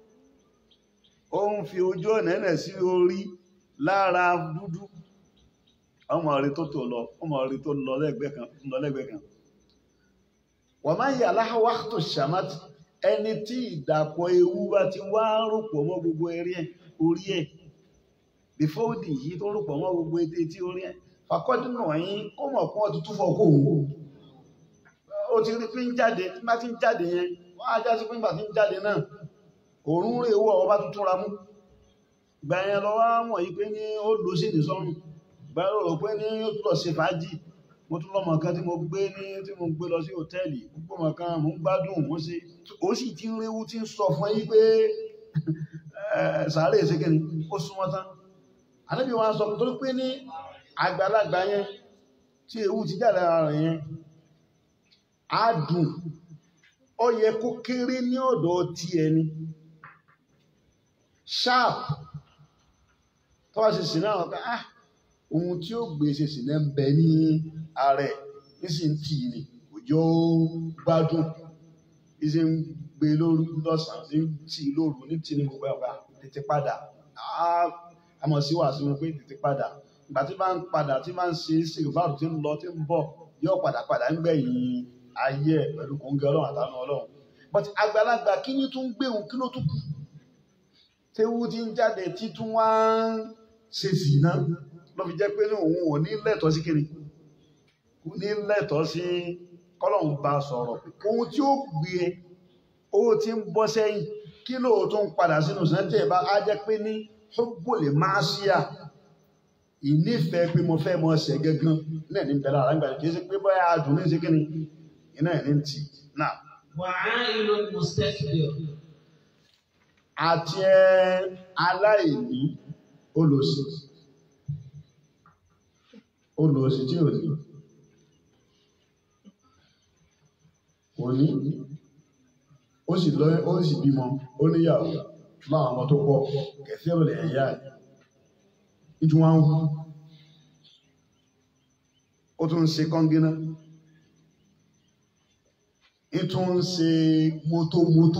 ó ń fi ojú ọ̀nà ẹ̀nẹ̀ sí orí lára dúdú ọmọ rí tó tò lọ ọmọ rí tó lọ lẹ́gbẹ̀ẹ́ kan lọ lẹ́gbẹ̀ẹ́ kan wọ́n máa ń yà láwá tó ṣàmátì ẹni tí ìdàpọ̀ ewu bá ti wá rúpọ̀ mọ́ gbogbo eré ẹ̀ orí ẹ̀ bífọ́ọ̀dì yìí tó rúpọ̀ mọ́ gbogbo etí tí orí ẹ̀ fàkọ́dúnà yín ó mọ̀ fún ọtún túfọ̀ kó òun ó ti rí pé ń jáde tí bá ti ń jáde yẹn wọ́n á já sí pé nígbà tí ń jáde náà òórùn rè wọ́ ọba tuntun ra mú gbà yẹn lọ wá mọ̀ yí pé ní ó lọ sí ìdísọ́rùn gbà yẹn lọ pé ní ó tún lọ ṣe fàájì mo tún lọ́mọ kan tí mo gbé ní tí mo gbé lọ sí hòtẹ́ẹ̀lì gbogbo ọmọ kan mo ń gbádùn mo ṣe ó sì ti ń réwú tí ń sọ fún yín pé sàárè ṣe kí ni ó súnmọ́ tán ànábì wa sọ tó pé ní àgbàlagbà yẹn tí ewu ti jáde ara rẹ̀ yẹn á dùn ó yẹ kó kéré ní ọ̀dọ̀ ti ẹni sharp tó bá ṣe sì náà wọ́n pé ah ohun tí ó gbé ṣe sì náà ń bẹ ní ààrẹ nísìn tí ni òjò gbádùn ìṣe ń gbé lóru lọ́sàn-án ní tí lóru ní tí ní gbogbo ẹ̀ka tètè padà àmọ̀ sí wàásù wọn pé tètè padà ìgbà tí bá ń padà tí bá ń ṣe ṣèlúfàrù tí ń lọ tí ń bọ̀ yóò padà padà ń gbẹ̀yìn ayé ẹ̀ pẹ̀lú kòńgẹ́ ọlọ́run àtàánú ọlọ́run but àgbàlagbà kí ni tún gbé òun kí ló tún kù tewu ti ń jáde títún wá ń ṣe sì náà ló fi jẹ́ pé ní òun ò ní lẹ́tọ̀ọ́ sí kiri kò ní lẹ́tọ̀ọ́ sí kọ́lọ́hún bá sọ̀rọ̀ ohun tí ó gbé e ó ti ń bọ́ sẹ́yìn kí ló tún padà sínú sẹ́ńtẹ̀ bá á jẹ́ pé ní hubbul ma'siyah ìnífẹ̀ẹ́ pé mo fẹ́ mọ ṣẹ̀ gángan náà ní bẹ̀rẹ̀ àlágbà kì í ṣe pé bóyá adùn ní ṣe kíni iná ẹ̀ ní tì náà. وعائل مستكبر àti ẹ aláìní olòṣì olòṣì tí ò ní kò ní ó sì lọ ó sì bímọ ó níyàwó láwọn ọmọ tó pọ̀ kẹfẹ ò lè ẹyà ẹ ìjú wọn ń hù ó tún ń ṣe kọ́ngínà ìtún ń ṣe mótómótó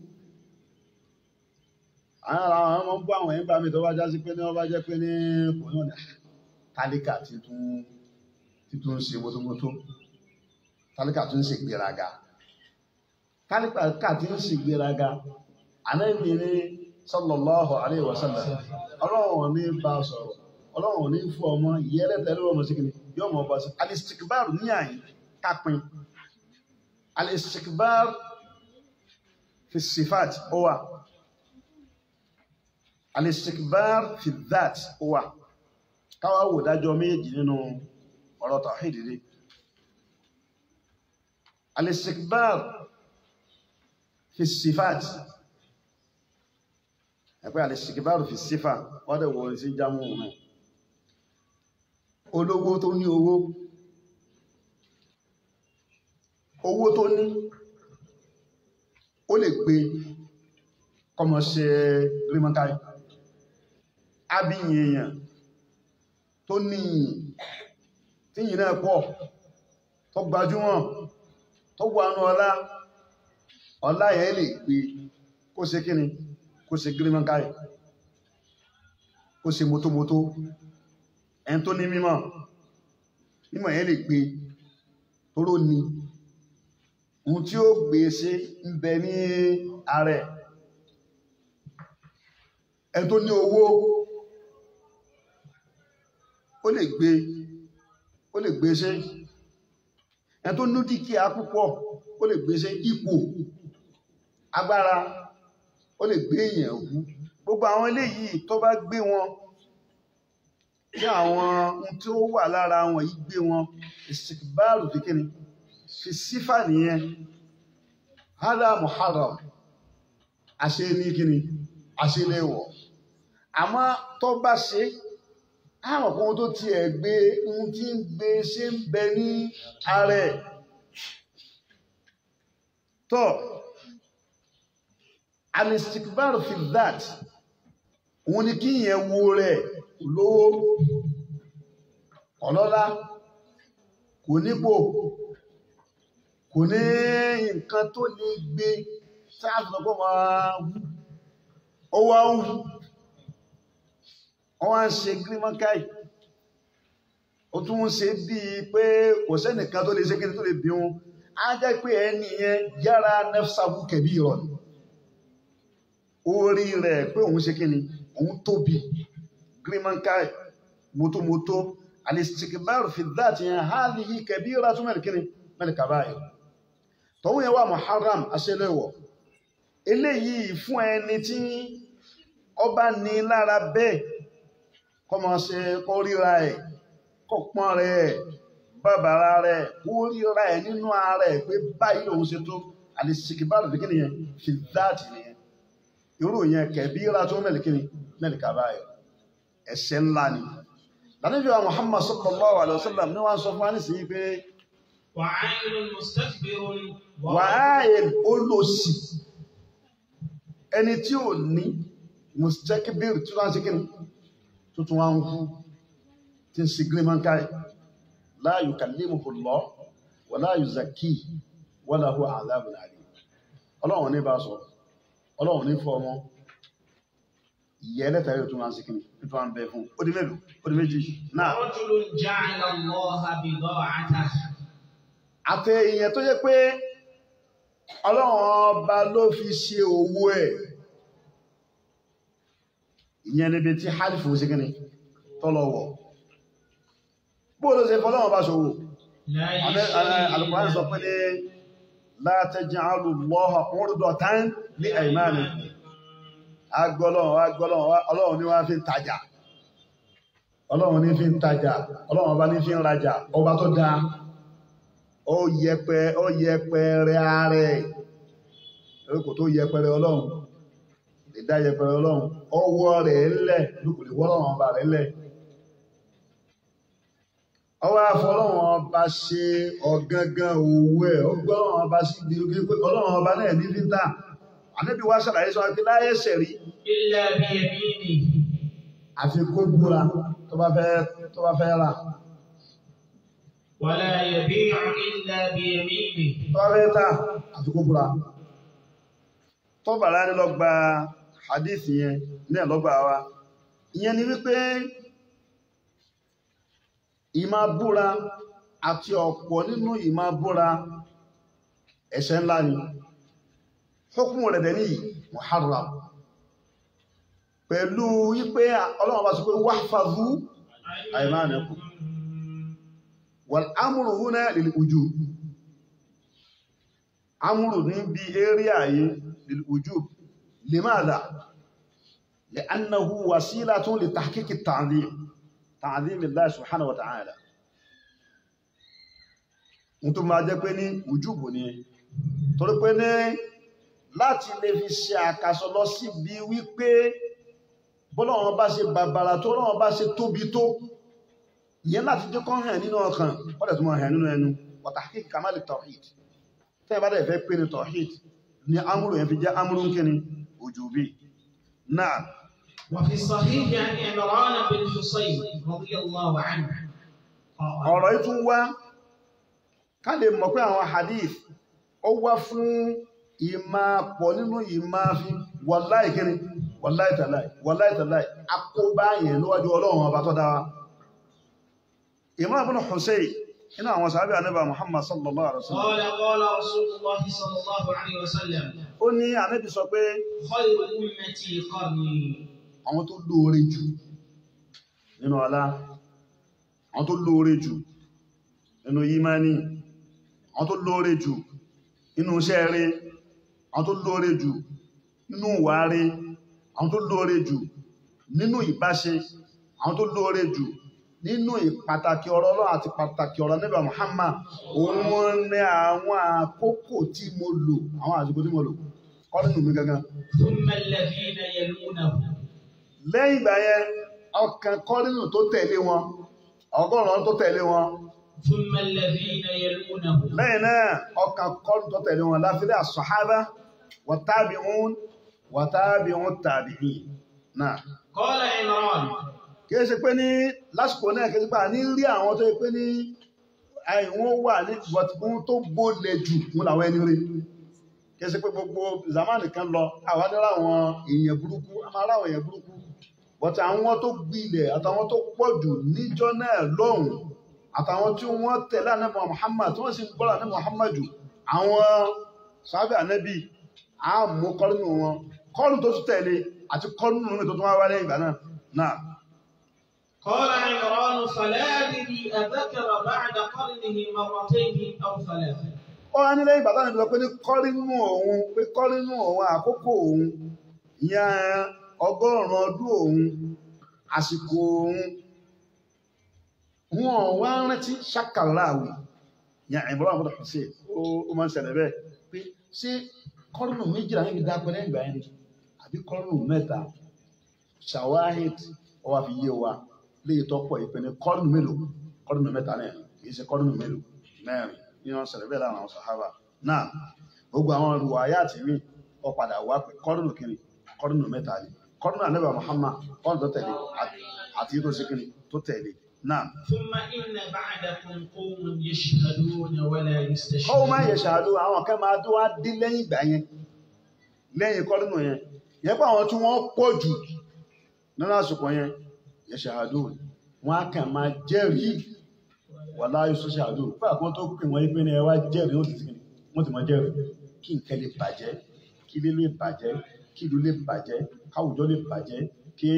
àwọn àwọn ọmọ ń bọ́ àwọn ẹ̀yìn bá mi tó bá já sí pé ní wọ́n bá jẹ́ pé ní kò náà ní tálíkà títún títún ń ṣe mótómótó tálíkà tún ń ṣe gbéraga tálíkà tí ń ṣe gbéraga ànábì ní sallallahu alaihi wasallam ọlọ́run ní bá a sọ̀rọ̀ ọlọ́run ní fún ọmọ ìyẹ́lẹ́tẹ̀ lọ́wọ́ ọmọ sí kìíní yóò mọ̀ ọba sí alistikbar ní àyè kápin alistikbar fi sifat ó wà alistikbar fi that ó wà káwá wò dájọ́ méjì nínú ọ̀rọ̀ tawhid rí alistikbar fi sifat ẹ̀pẹ́ alistikbar fi sífà wọ́n dẹ̀ wọ́n sí jámù náà olówó tó ní owó owó tó ní ó lè gbé kọmọ ṣe rímọ́káì ábíyìn èèyàn tó níyìn tí yìí náà pọ̀ tó gbajúmọ̀ tó wọnú ọlá ọlá yẹn lè gbé kó ṣe kíni kó ṣe rímọ́káì kó ṣe mótómótó ẹni tó ní mímọ̀ mímọ̀ yẹn lè gbé tóró ní ohun tí ó gbé ṣe ń bẹ ní ààrẹ ẹni tó ní owó ó lè gbé ó lè gbé ṣe ẹni tó ní dúkìá púpọ̀ ó lè gbé ṣe ipò agbára ó lè gbé èèyàn wú gbogbo àwọn eléyìí tó bá gbé wọn tí àwọn ohun tí ó wà lára wọn yìí gbé wọn ìsìkbáàrù fi kíni fi sífà nìyẹn hádà muharram àṣẹ ní kíni àṣẹ léwọ̀ àmọ́ tó bá ṣe àwọn kan tó tiẹ̀ gbé ohun tí ń gbé ṣe ń bẹ ní ààrẹ tó alistikbáàrù fi that òun ni kí ìyẹn wo rẹ̀ lówó ọlọ́lá kò nípò kò ní nǹkan tó lè gbé sáàtùnàpọ̀ máa wú ó wá ń wú wọ́n wá ń ṣe gírímọ́káì ó tún ń ṣe bíi pé kò sẹ́nìkan tó lè ṣe kíni tó lè bí wọn á jẹ́ pé ẹni yẹn yára nẹ́fṣàbù kẹ̀bí ìrọ̀lẹ́ orí rẹ̀ pé òun ṣe kíni òun tóbi gírímọ́káì mótómótó alistikibaru fi dáàtì yẹn hádìí kẹbíra tún mẹ́rin kíni mẹ́rin kàbáyé tọ́wọ́ yẹn wà muharram aṣẹ́lẹ̀wọ̀ eléyìí fún ẹni tí ọba ní lára bẹ́ẹ̀ kọmọ ṣe kọ́ ríra ẹ̀ kọ́ pọ́n rẹ̀ bàbàrà rẹ̀ kó ríra ẹ̀ nínú ara ẹ̀ pé báyìí lòun ṣe tó àlìsìkìbáàlù fi kí nìyẹn fi dáàtì nìyẹn irú yẹn kẹ̀bí ra tó mẹ́lì kí ni mẹ́lì kàbá ẹ̀ ẹ̀ṣẹ̀ ńlá ni lànàbí wa Muhammad sallallahu alaihi wasallam ní wọ́n sọ fún wa nísìnyí pé وعين مستكبر wàáyé olóòsì ẹni tí ò ní mustakbir tí wọ́n ṣe kí ni tuntun wọn kú tí ń sigiri máa ń káyì la yukallimuhu Allah wa la yuzakkihi wa lahu adhabun alim ọlọ́run ní bá sọ ọlọ́run ní fọ́ ọmọ ìyẹ́ ẹlẹ́ta yóò tún wá sí kí ni tó wá ń bẹ fún ó di mélòó ó di méjì náà رجل جعل الله بضاعته àti ìyẹn tó jẹ́ pé ọlọ́run ọba ló fi ṣe owó ẹ̀ ìyẹn níbi tí halifu sí kíni tọ́lọ̀wọ̀ bó ló ṣe fọ́lọ́run bá ṣòwò لا alùpùpù sọ pé ní la taj'alu Allaha urdatan li aymanikum agbọ́lọ́run agbọ́lọ́run ọlọ́run ní wá fi ń tajà ọlọ́run ní fi ń tajà ọlọ́run ọba ní fi ń rajà ọba tó dáa ó yẹpẹ ó yẹpẹrẹ ààrẹ ẹ̀rọ tó yẹpẹrẹ ọlọ́run lè dá yẹpẹrẹ ọlọ́run ọwọ́ rẹ̀ lẹ̀ lókò lè wọ́lọ́run ọba rẹ̀ lẹ̀ ọwọ́ afọlọ́run ọba ṣe ọ̀gangan owó ẹ̀ ọgbọ́run ọba sí ibi oge pé ọlọ́run ọba náà ní fi ń tà ànábì wá ṣàlàyé sọ pé láyé ṣẹ̀rí إلا بيمينه àfi kó búra tó bá fẹ́ tó bá fẹ́ rà ولا يبيع إلا بيمينه tó bá fẹ́ tà àfi kó búra tó bàrá ní lọ gba hadith yẹn ní ẹ̀lọ́gbà wa ìyẹn ni wípé ìmá búra àti ọ̀pọ̀ nínú ìmá búra ẹ̀ṣẹ̀ ńlá ni hukumu rẹ̀ dẹ̀ ní muharram pẹ̀lú wípé ọlọ́run bá sọ pé wahfazu aymanakum wal amru huna lil wujub amru ní bí area yìí lil wujub limadha li'annahu wasilatun li tahqiq at-ta'zim ta'zim Allah subhanahu wa ta'ala n tó máa jẹ́ pé ní wujub ni torí pé ní láti lè fi ṣe àkàsọ lọ síbi wípé bọ́lọ́wọ́n bá ṣe bàbàrà tó lọ́wọ́n bá ṣe tóbi tó ìyẹn láti jẹ́ kọ́ hàn nínú ọkàn wọ́n dẹ̀ tó máa hàn nínú ẹnu wa tahqiq kamali tawhid tẹ́ bá dẹ̀ fẹ́ pé ní tawhid ní amúrù yẹn fi jẹ́ amúrù ń kíni wujubi náà وفي الصحيح عن عمران بن حصين رضي الله عنه قال ọ̀rọ̀ yìí tún wá ká lè mọ̀ pé àwọn hadith ó wá fún ìmá pọ̀ nínú ìmá fi wàláì kíni wàláì tàláì wàláì tàláì akóbá yẹn níwájú ọlọ́run ọba tó dáwà Imran ibn Husayn inú àwọn sàábí ànábà Muhammad sallallahu alaihi wasallam قال قال رسول الله صلى الله عليه وسلم ó ní ànábì sọ pé خير أمتي قرني àwọn tó lóore jù nínú ọlá àwọn tó lóore jù nínú yímání àwọn tó lóore jù nínú iṣẹ́ rẹ̀ àwọn tó lóore jù nínú ìwà rẹ̀ àwọn tó lóore jù nínú ìbáṣe àwọn tó lóore jù nínú ìpàtàkì ọ̀rọ̀ Ọlọ́run àti pàtàkì ọ̀rọ̀ Ànábì Muhammad òun ní àwọn àkókò tí mo lò àwọn àsìkò tí mo lò kọ́ nínú mi gangan ثم الذين يلونه lẹ́yìn ìgbà yẹn ọkàn kọ́rínù tó tẹ̀lé wọn ọgọ́rùn-ún tó tẹ̀lé wọn ثم الذين يلونه lẹ́yìn náà ọkàn kọ́rínù tó tẹ̀lé wọn láfílẹ̀ àṣọ̀hábá wàtábìún wàtábìún tàbíìn náà قال عمران kìí ṣe pé ní lásìkò náà kìí ṣe pé ní rí àwọn tó yẹ pé ní àìwọ́n wà ní bọ̀tún tó gbólẹ̀ jù mú làwọn ẹni rí kìí ṣe pé gbogbo zamani kan lọ àwọn adẹ́rẹ́ àwọn èèyàn burúkú a máa ráwọn èèyàn burúkú bọ̀tún àwọn tó gbilẹ̀ àtàwọn tó pọ̀ jù níjọ́ náà lọ́hùn àtàwọn tí wọ́n tẹ̀lé ànábì Muhammad tí wọ́n sì ń gbọ́rọ̀ ànábì Muhammad jù àwọn sábẹ́ ànábì á mú kọ́rùnù wọn kọ́rùnù tó tún tẹ̀lé àti kọ́rùnù mi tó tún wá wá lẹ́yìn ìgbà náà náà قال عمران فلا أدري أذكر بعد قرنه مرتين أو ثلاثة ó wá nílẹ̀ ìgbà táwọn ìbílọ̀ pé ní kọ́rínú òun pé kọ́rínú òun àkókò òun ìyẹn ọgọ́rùn-ún ọdún òun àsìkò òun wọn wá rántí ṣàkàláwì yàn ìbúra àwọn ọmọdé ṣe ó máa ń ṣẹlẹ̀ bẹ́ẹ̀ pé ṣé kọ́rùnù méjìlá níbi dápẹ́ lẹ́yìn ìgbà yẹn ni àbí kọ́rùnù mẹ́ta ṣàwáhìd ọwọ́ fi yé wa léyìí tọ́pọ̀ ìpè ní kọ́rùnù mélòó kọ́rùnù mẹ́ta náà kì í ṣe kọ́rùnù mélòó mẹ́rin ní wọn ṣẹlẹ̀ bẹ́ẹ̀ láwọn sàhábà náà gbogbo àwọn olùwà ayé àti mí ọ padà wá pé kọ́rùnù kiri kọ́rùnù mẹ́ta ni kọ́rùnù ànábà Muhammad kọ́rùnù tó tẹ̀lé àti tó ṣe kiri tó tẹ̀lé náà. ثم إن بعدكم قوم يشهدون ولا يستشهدون Kọ́wọ́ máa ń yẹ ṣàdó àwọn kan máa tó wá dín lẹ́yìn ìgbà yẹn lẹ́yìn kọ́dúnù yẹn yẹn pé àwọn tí wọ́n pọ̀ jù nínú àsìkò yẹn yẹ ṣàdó wọn á kàn máa jẹ́rìí wà láyé sọ ṣàdó fún àkókò tó pè wọ́n pé ní ẹ wá jẹ́rìí wọ́n ti ti wọ́n ti mọ jẹ́rìí kí nǹkan lè bàjẹ́ kí ilé lè bàjẹ́ kí ìlú lè bàjẹ́ káwùjọ lè bàjẹ́ kí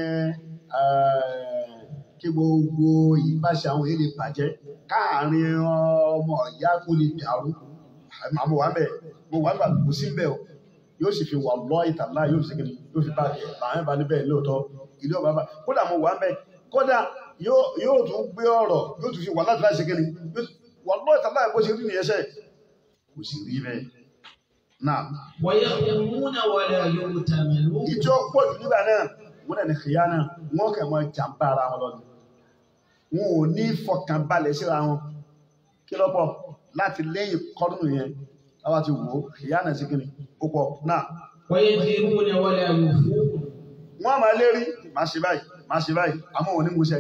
kí gbogbo ìbáṣe àwọn èèyàn lè bàjẹ́ káàárín ọmọ ìyá kó lè dàrú àmọ́ wà bẹ́ẹ̀ mo wà nígbà kò sí bẹ́ẹ̀ o yóò sì fi wà lọ́ ìtàlá yóò sì kiri yóò fi bá kẹ làwọn bá níbẹ̀ lóòótọ́ ilé ọba bá kódà mo wà bẹ́ẹ̀ kódà yóò tún gbé ọ̀rọ̀ yóò tún fi wà láti láti kiri wà lọ́ ìtàlá bó ṣe rí nìyẹn sẹ́ kò sì rí bẹ́ẹ̀ náà. ويخدمون ولا يؤتمنون ìjọ pọ̀ jù nígbà náà wọ́n dẹ̀ ní kìyà náà wọ́n kẹ̀ mọ́ jàǹbá ara wọn lọ́dún wọn ò ní fọkànbalẹ̀ síra wọn kí lọ́pọ̀ láti lẹ́yìn kọ́dún yẹn láwa ti wò ó ìyá náà sí kíni ó pọ̀ náà ويجرون ولا يوفون wọ́n máa lérí máa ṣe báyìí máa ṣe báyìí àmọ́ òní mú ṣẹ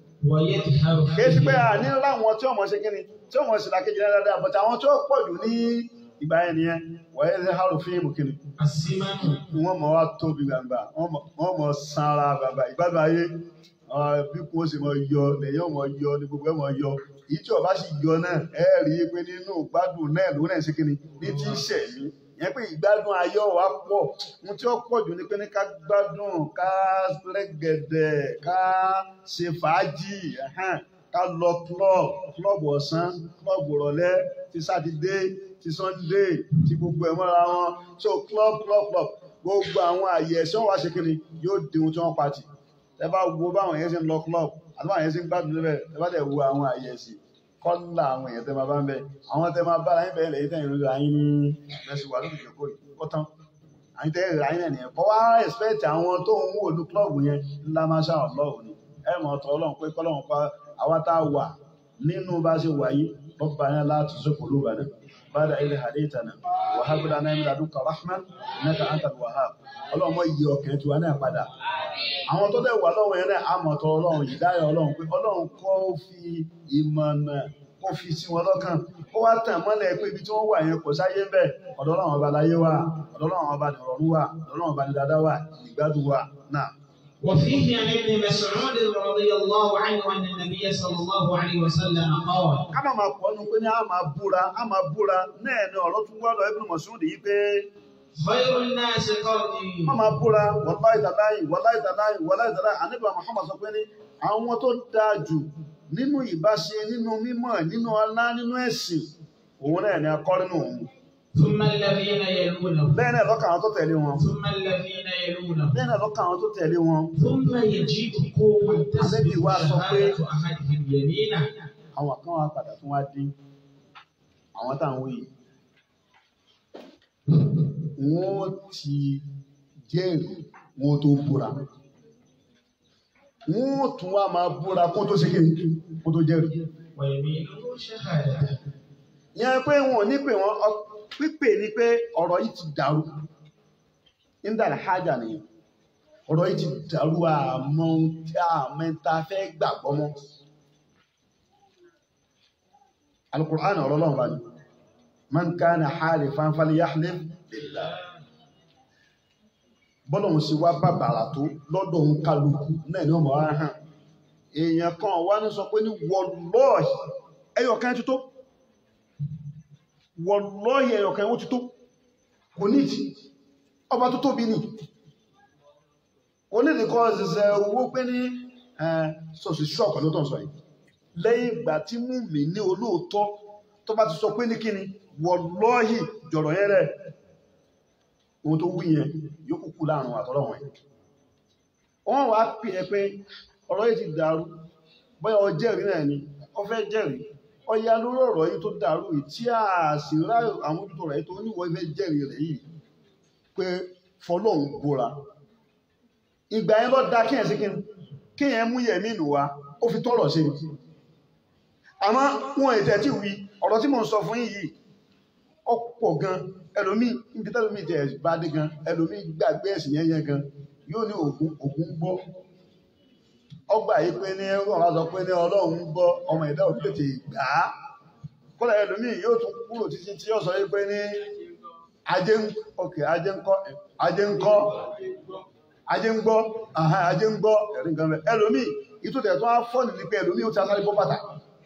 ويظهر kìí sí pé à ní láwọn tí ọmọ ṣe kíni tí ọmọ ṣe làkejì náà dáadáa bọ̀tà àwọn tí ó pọ̀ jù ní ìgbà yẹn nìyẹn wọ́n yẹ hàrù fíìmù kíni السمن wọ́n mọ̀ wá tóbi gbàgbà wọ́n mọ̀ sanra gbàgbà ìgbàgbà ayé bí kò sì mọ̀ yọ lẹ́yìn ọmọ yọ ní gbogbo ẹmọ yọ èyí tí ọba sì yọ náà ẹ rí i pé nínú gbádùn náà ló náà ṣe kíni ní tí ń ṣẹ̀mí yẹn pé ìgbádùn ayọ̀ wa pọ̀ ohun tí ó pọ̀ jù ní pé ní ká gbádùn ká rẹ́gẹ̀dẹ̀ ká ṣe fàájì ẹ̀hẹ́n, ká lọ club club ọ̀sán club ìrọ̀lẹ́ ti sátidé ti sunday ti gbogbo ẹ̀ mọ́ra wọn so club club club gbogbo àwọn àyè ẹ̀sán wa ṣe kíni yóò di ohun tí wọ́n pa tì ẹ bá wo báwọn yẹn ṣe ń lọ club àti báwọn yẹn ṣe ń gbádùn níbẹ̀ ẹ bá dẹ̀ wo àwọn àyè ẹ̀sìn kọ́lá àwọn èèyàn tẹ́ máa bá ń bẹ àwọn tẹ́ máa bára yín bẹ̀rẹ̀ lẹ́yìn tẹ́yìn lórí ayín ní ẹ̀sùn wà lórí ìjókòó yìí ó tán àyín tẹ́ ìrìn ayín náà nìyẹn kọ́ wá expect àwọn tó ń wò ní club yẹn ńlá máa ṣá ọlọ́run ni ẹ mọ̀ ọ̀tọ̀ ọlọ́run pé kọ́lọ́run pa àwa tá a wà nínú bá ṣe wà yìí rọ́bà yẹn láti sókò lóba náà bada ilé haditana wa habla náà min ladunka rahman innaka antal wahhab ọlọ́run mọ́ iye ọkàn tiwa náà padà àwọn tó dẹ̀ wà lọ́wọ́ yẹn náà àmọ̀tọ́ ọlọ́run ìdáyọ̀ ọlọ́run pé ọlọ́run kọ́ fi ìmọ̀nà kó fi sí wọn lọ́kàn ó wá tàn mọ́lẹ̀ pé ibi tí wọ́n wà yẹn kò sáyé ń bẹ̀ ọ̀dọ̀ ọlọ́run ọba láyé wà ọ̀dọ̀ ọlọ́run ọba nìrọ̀rùn wà ọ̀dọ̀ ọlọ́run ọba nìdádá wà ìgbádùn wà náà. وفيه عن ابن مسعود رضي الله عنه أن النبي صلى الله عليه وسلم قال ká má máa pọ̀ ọ́nù pé ní a máa búra a máa búra náà ni ọ̀rọ̀ tún wá lọ Ibn Mas'ud yìí pé خير الناس قرني má máa búra wallahi tallahi wallahi tallahi wallahi tallahi ànábì Muhammad sọ pé ní àwọn tó dáa jù nínú ìbáṣe nínú mímọ̀ nínú ọlá nínú ẹ̀sìn òun náà ni akọ́rínù òun ثم الذين يلونهم bẹ́ẹ̀ náà lọ́kàn àwọn tó tẹ̀lé wọn ثم الذين يلونهم bẹ́ẹ̀ náà lọ́kàn àwọn tó tẹ̀lé wọn ثم يجيء قوم Ànábì تسبق wa sọ pé شهادة أحدهم يمينه àwọn kan wá padà tún wá dín àwọn táwọn wí wọ́n ti jẹ́rìí wọ́n tó búra wọ́n tún wá máa búra kó tó ṣe kí kó tó jẹ́rìí ويمينه شهادة yẹn pé wọn ò ní pè wọn ọ- pípè ní pé ọ̀rọ̀ yìí ti dàrú nígbàdà hájà nìyẹn ọ̀rọ̀ yìí ti dàrú àmọ́ ohun tí àmẹ́ta fẹ́ gbàgbọ́ mọ́ alukur'an ọ̀rọ̀ lọ́wọ́ bá ní man kana halifan falyahlif billah bọ́lọ̀hún sí wá bàbàrà tó lọ́dọ̀ òun kálukú náà ni ọmọ ara hàn èèyàn kan wá ní sọ pé ní wallahi ẹyọkan ti tó wallahi ẹyọkan ó ti tó kò ní ìtì ọba tó tóbi ní kò ní ìdíkọ́ ṣiṣẹ́ owó pé ní sọ̀sì ṣọ́ọ̀kù ló tàn sọ yìí lẹ́yìn ìgbà tí mú mi ní olóòótọ́ tó bá ti sọ pé ní kíni wallahi jọ̀rọ̀ yẹn rẹ̀ ohun tó wú yẹn yóò kúkú láàrin àtọ́lọ́wọ̀n yẹn wọ́n wá pè é pé ọ̀rọ̀ yìí ti dàrú bóyá ọ jẹ́rìí náà ni ọ fẹ́ jẹ́rìí ọya lórí ọ̀rọ̀ yìí tó dàrú yìí tí a sì rá àmójútó rẹ̀ tó níwọ̀ fẹ́ jẹ́rìí rẹ̀ yìí pé fọlọ́hún búra ìgbà yẹn lọ da kíyàn sí kí kíyàn mú yẹ̀mí nù wá ó fi tọ́rọ̀ ṣe ni àmọ́ wọn ètẹ̀ tí wí ọ̀rọ̀ tí mò ń sọ fún yìí ọ̀pọ̀ gan ẹlòmí ibi tẹ́lòmí tẹ̀ bá dé gan ẹlòmí gbàgbé ẹ̀sìn yẹn yẹn gan yóò ní ògún ògún gbọ́ ọgbà yìí pé ní ọ̀rọ̀ sọ pé ní ọlọ́run gbọ́ ọmọ ẹ̀dá ò tètè gbà á kọ́lá ẹlòmí yóò tún kúrò títí tí ó sọ yìí pé ní ajé ń okay ajé ń kọ́ ajé ń kọ́ ajé ń gbọ́ àhán ajé ń gbọ́ ẹ̀rí nǹkan rẹ̀ ẹlòmí ìtòtẹ̀ tó á fọ́ nìlí pé ẹlòmí ó ti asáré bọ́ bàtà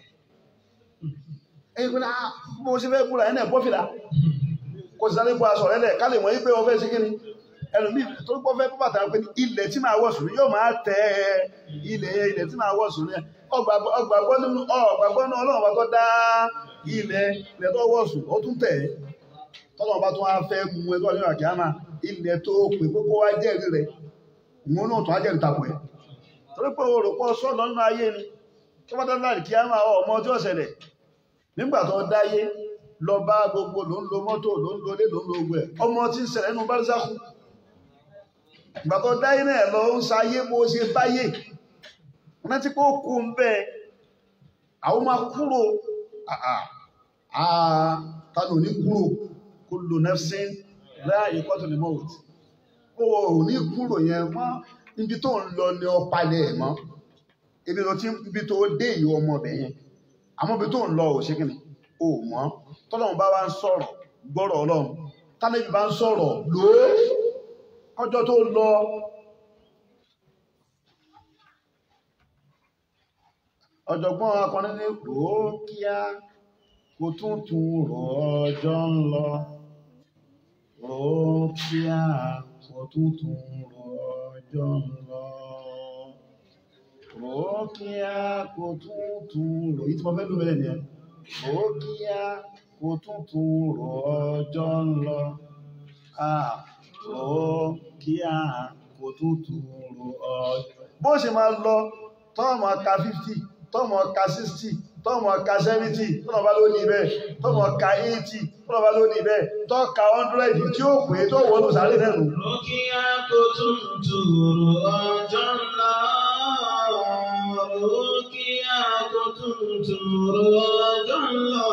ẹ̀yìn pé náà bó ṣe fẹ́ búra ẹ̀ náà bọ́ fìlà kò sì sáré bọ́ aṣọ rẹ̀ lẹ̀ ká lè mọ̀ yí pé wọ́n fẹ́ sí kíni ẹlòmí tó gbọ́ fẹ́ bọ́ bàtà pé ilẹ̀ tí máa wọ̀ sùn yóò máa tẹ ilẹ̀ ilẹ̀ tí máa wọ̀ sùn ní ọgbàgbọ́ nínú ọgbàgbọ́ náà ọlọ́run bá tó dá ilẹ̀ ilẹ̀ tó wọ̀ sùn ó tún tẹ̀ tọ́lọ́run bá tún wá fẹ́ mú ẹgbẹ́ ọdún àkíyàmá ilẹ̀ tó pè pé kó wá jẹ́rìí rẹ̀ ìwọ̀n náà tó á jẹ́rìí tapọ̀ ẹ̀ torí pé o rò pọ̀ sọ́ọ̀lọ́ nínú ayé ni tó bá dáná àkíyàmá ọmọ tí ó ṣẹlẹ̀ nígbà tó dáyé lọ bá gbogbo ló ń lo mọ́tò ló ń lo ilé ló ń lo ogun ẹ̀ ọmọ tí ń ṣẹlẹ̀ nínú bárísákù ìgbà tó dáyé náà lọ ń sayé bó ṣe báyé wọ́n ti kó kú ń bẹ́ àwọn máa kúrò tánù ní kúrò kullu nafsin dha'iqatul maut ó ní kúrò yẹn mọ́ níbi tó ń lọ ní ọpalẹ̀ ẹ̀ mọ́ ibi tó ti ibi tó dé ìwọ ọmọ ọbẹ̀ yẹn àmọ́ ibi tó ń lọ ò ṣe kí ni ò mọ́ tọ́lọ́run bá wá ń sọ̀rọ̀ gbọ́rọ̀ ọlọ́run tánẹ́bí bá ń sọ̀rọ̀ lóó ọjọ́ tó lọ ọ̀jọ̀gbọ́n akọrin ní kò kíá kò tún tún rọ̀ ọjọ́ ń lọ kò kíá kò tún tún rọ̀ ọjọ́ ń lọ kò kíá kò tún tún rọ̀ yìí tí mo fẹ́ lù mẹ́lẹ̀ nìyẹn kò kíá kò tún tún rọ̀ ọjọ́ ń lọ ó kí a kò tútù rò ọjọ́. bó ṣe máa lọ tọ́ọ̀mù ka 50 tọ́ọ̀mù ka 60 tọ́ọ̀mù ka 70 tọ́ọ̀mù bá ló ní bẹ́ẹ̀ tọ́ọ̀mù ka 80 tọ́ọ̀mù bá ló ní bẹ́ẹ̀ tọ́ọ̀ka 100 tí ó pè tó wọ́n sáré nẹ́nu. ó kí a kò tútù rò ọjọ́ ńlá ó kí a kò tútù rò ọjọ́ ńlá.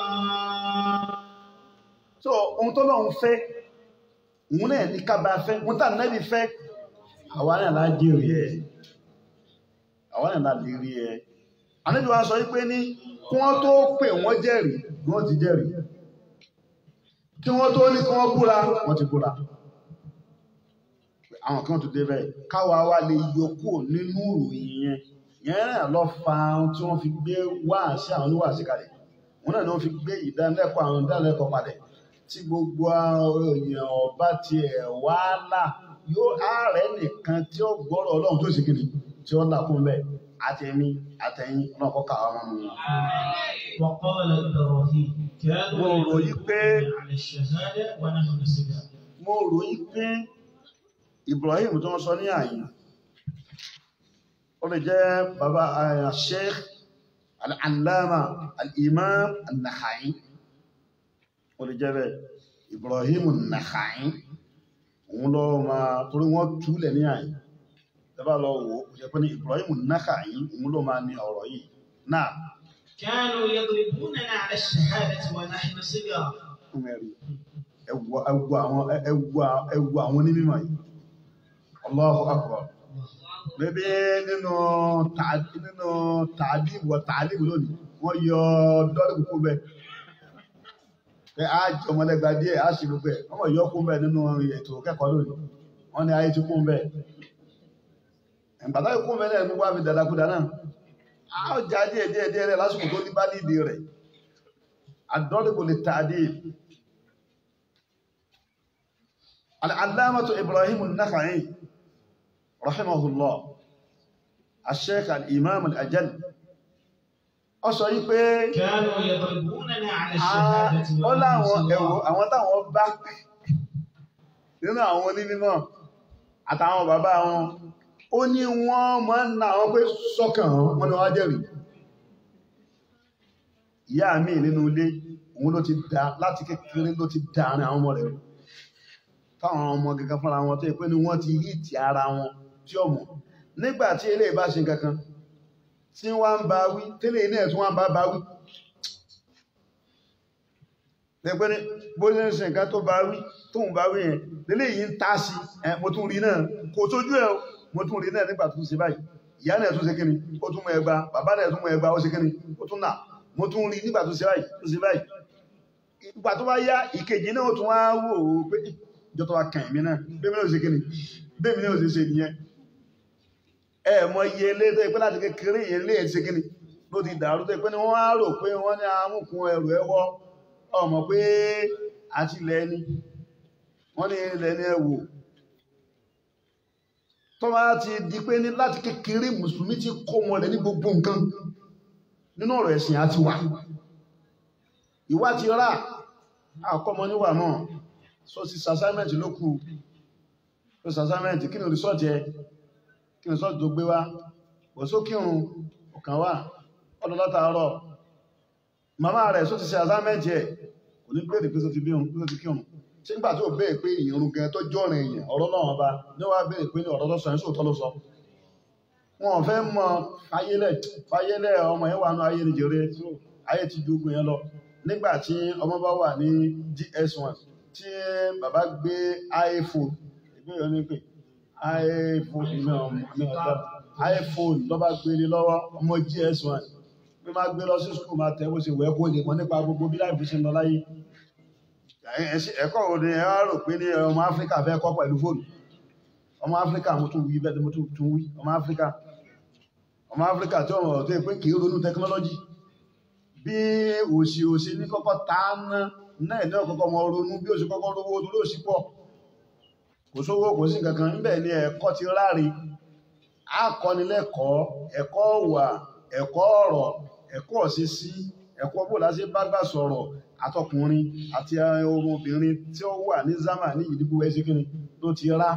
so ohun tó lọ́n fẹ́ òun náà ní kábà fẹ́ òun tà nẹ́bí fẹ́ àwa náà lá jèrè ẹ̀ àwa náà lá lè rí ẹ̀ àníbi wa sọ wípé ní kí wọ́n tó pè wọ́n jẹ́rìí wọ́n ti jẹ́rìí kí wọ́n tó ní kí wọ́n búra wọ́n ti búra àwọn kan tó débẹ̀ káwa wá lè yọkú nínú ìròyìn yẹn yẹn náà lọ fa ohun tí wọ́n fi gbé wáàsí àwọn oníwàásí kalẹ̀ òun náà ni wọ́n fi gbé ìdánilẹ́kọ̀ọ́ àwọn ìdánilẹ́kọ̀ọ́ padà tí gbogbo èèyàn ọba tiẹ̀ wá là yóò ààrẹ nìkan tí ó gbọ́rọ̀ ọlọ́run tó sì kiri tí ó là kún bẹ́ẹ̀ àtẹ̀mí àtẹ̀yìn náà kọ́ kàwá wọn nù. وقال إبراهيم كانوا mo ròyìn pé على الشهادة ونحن نسجد mo ròyìn pé Ibrahim tó ń sọ ní àyìn ó lè jẹ́ bàbá eh, Sheikh al-Allama al-Imam an-Nakhai ó lè jẹ́ bẹ́ẹ̀ Ibrahim an-Nakhai òun lọ máa torí wọ́n túlẹ̀ ní àyìn tẹ́bà lọ wò ó jẹ́ pé ní Ibrahim an-Nakhai òun ló máa ní ọ̀rọ̀ yìí náà كانوا يضربوننا على الشهادة ونحن صغار mẹ́rin ẹwù ẹwù àwọn ẹwù ẹwù àwọn onímọ̀ yìí Allahu Akbar bẹ́bí nínú tààdì nínú tààdì wọ tààdì lónìí wọ́n yọ dọ́lù kúkú bẹ́ẹ̀ pé a jẹ ọmọlẹ́gba díẹ̀ a sì gbogbo ẹ̀ wọ́n yọ kú bẹ́ẹ̀ nínú ètò kẹ́kọ̀ọ́ lónìí wọ́n ní ayé ti kú bẹ́ẹ̀ ìgbàdá ikú bẹ́ẹ̀ ní wàá fi dàdàkúdà náà a ó já díẹ̀ díẹ̀ díẹ̀ rẹ̀ lásìkò tó ní bá nídìí rẹ̀ الضرب للتعديل العلامة إبراهيم النخعي رحمه الله الشيخ الإمام الأجل ọsọ yí pé كانوا يضربوننا على الشهادة ó láwọn ونحن ẹ̀wọ̀ صغار àwọn táwọn bá nínú àwọn onímọ̀ àtàwọn bàbá wọn ó ní wọ́n máa ń na àwọn pé sọ́kàn hàn wọ́n ni wọ́n á jẹ́rìí ìyá mi nínú ilé òun ló ti dá láti kékeré ló ti dá àárín àwọn ọmọ rẹ̀ rú. táwọn ọmọ gẹ́gẹ́ fúnra wọn tó yẹ pé ní wọ́n ti hí ti ara wọn tí ó mọ̀ nígbà tí eléyìí bá ṣe kankan tí wọ́n ń bá wí tẹ́lẹ̀ iná ẹ̀ tí wọ́n bá bá wí lẹ́gbẹ́ ní bó ní ṣe nǹkan tó bá wí tó ń bá wí yẹn lélẹ̀ yìí ń tá sí ẹ mo tún rí náà kò tójú ẹ o mo tún rí náà nígbà tó ṣe báyìí ìyá náà tún ṣe kíni ó tún mọ ẹgba bàbá náà tún mọ ẹgba ó ṣe kíni ó tún nà mo tún rí nígbà tó ṣe báyìí tó ṣe báyìí ìgbà tó bá yá ìkejì náà tún wá wò ó pé ìjọ tó wá kàn mí náà bẹ́ẹ̀ mi náà ṣe kíni bẹ́ẹ̀ mi náà ṣe ṣe nìyẹn ẹ mọ iye ilé tó yẹ pé láti kékeré yẹn lé ẹ̀ ṣe kíni ló ti dàrú tó yẹ pé ni wọ́n á rò pé wọ́n ní amúkun ẹrù ẹwọ́ ọmọ pé àti ilẹ̀ ẹni wọ́n ní ilẹ̀ ẹni ẹwò tó bá ti di pé ní láti kékeré mùsùlùmí ti kó wọn lẹ ní gbogbo nǹkan nínú ọ̀rọ̀ ẹ̀sìn àti wà ìwà ti rà àkọ́mọ níwà náà so ti sàsámẹ́ntì ló kù so sàsámẹ́ntì kí ni rìsọ́ọ̀tì ẹ kí ni rìsọ́ọ̀tì tó gbé wá bọ̀ sókírun ọ̀kan wà ọdún látàárọ̀ màmá rẹ̀ só ti ṣe àsámẹ́ntì ẹ̀ kò ní bèèrè pé só ti bí òun pé só ti kírun ṣé nígbà tí ó bèèrè pé ìrun gan tó jọ́rin èèyàn ọ̀rọ̀ náà ọba ní wàá bèèrè pé ní ọ̀rọ̀ tó sọ ẹ̀ sóòótọ́ ló sọ wọn ò fẹ́ mọ fayélẹ̀ fayélẹ̀ ọmọ yẹn wà nù ayé ni jèrè ayé ti ju ogun yẹn lọ nígbà tí ọmọ bá wà ní ds1 tí bàbá gbé iphone ìgbéyàwó ní pé iphone iphone lọ́ba gbé ní lọ́wọ́ ọmọ gs1 pé máa gbé lọ sí skul máa tẹ̀ bó ṣe wẹ̀ kó lè mọ̀ nípa gbogbo bí láìpẹ́ ṣe ń lọ láyé ẹ̀kọ́ wo ni ẹ wá rò pé ní ọmọ áfíríkà fẹ́ kọ́ pẹ̀lú fóònù ọmọ áfíríkà mo tún wí bẹ́ẹ̀ mo tún wí ọmọ áfíríkà ọmọ áfíríkà tí ọmọ tó yẹ pé kì í ronú tẹkinọ́lọ́jì bí òsì òsì ní kọ́kọ́ ta ná náà ní ọ̀kọ́kọ́ mọ ronú bí òsì kọ́kọ́ rówó tó lóòsì pọ̀ kò sówó kò sí kankan níbẹ̀ ni ẹ̀kọ́ ti ráre akọ́nilẹ́kọ̀ọ́ ẹ̀kọ́ wà ẹ̀kọ́ ọ̀rọ̀ ẹ̀kọ́ òṣìṣí ẹ̀kọ́ bó láti bá gbà sọ̀rọ̀ àtọkùnrin àti ohun obìnrin tí ó wà ní zama ní ìdíbò ẹsẹ̀kìnrin tó ti rá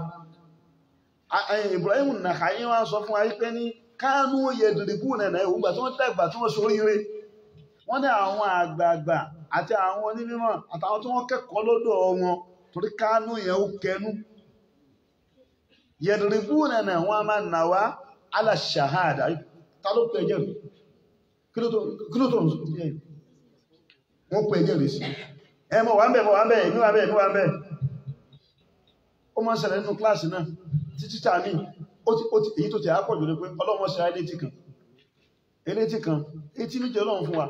Ibrahim Nàkàyí wá sọ fún ayé pé ní kánú yẹ̀dùrìbù nẹ̀nà ìwúgbà tí wọ́n dàgbà tí wọ́n ṣoríire wọ́n ní àwọn àgbààgbà àti àwọn onímọ̀ àtàwọn tí wọ́n kẹ́kọ̀ọ́ lọ́dọ̀ wọn torí kánú yẹn ó kẹnu yẹ̀dùrìbù nẹ̀nà wọn a máa nà wá aláṣàhádà ta ló pẹ̀ jẹ́ kí ló tó ń sọ wọ́n pẹ̀ jẹ́ sí ẹ mọ̀ wà ń bẹ̀ mọ̀ wà ń bẹ̀ èmi wà ń bẹ̀ èmi wà ń bẹ̀ ó máa ń ṣẹlẹ̀ nínú kíláàsì náà títí tà ní èyí tó ti àápọ̀jù ní pé ọlọ́mọ ṣe elétí kan elétí kan etí méjì ọlọ́run fún wa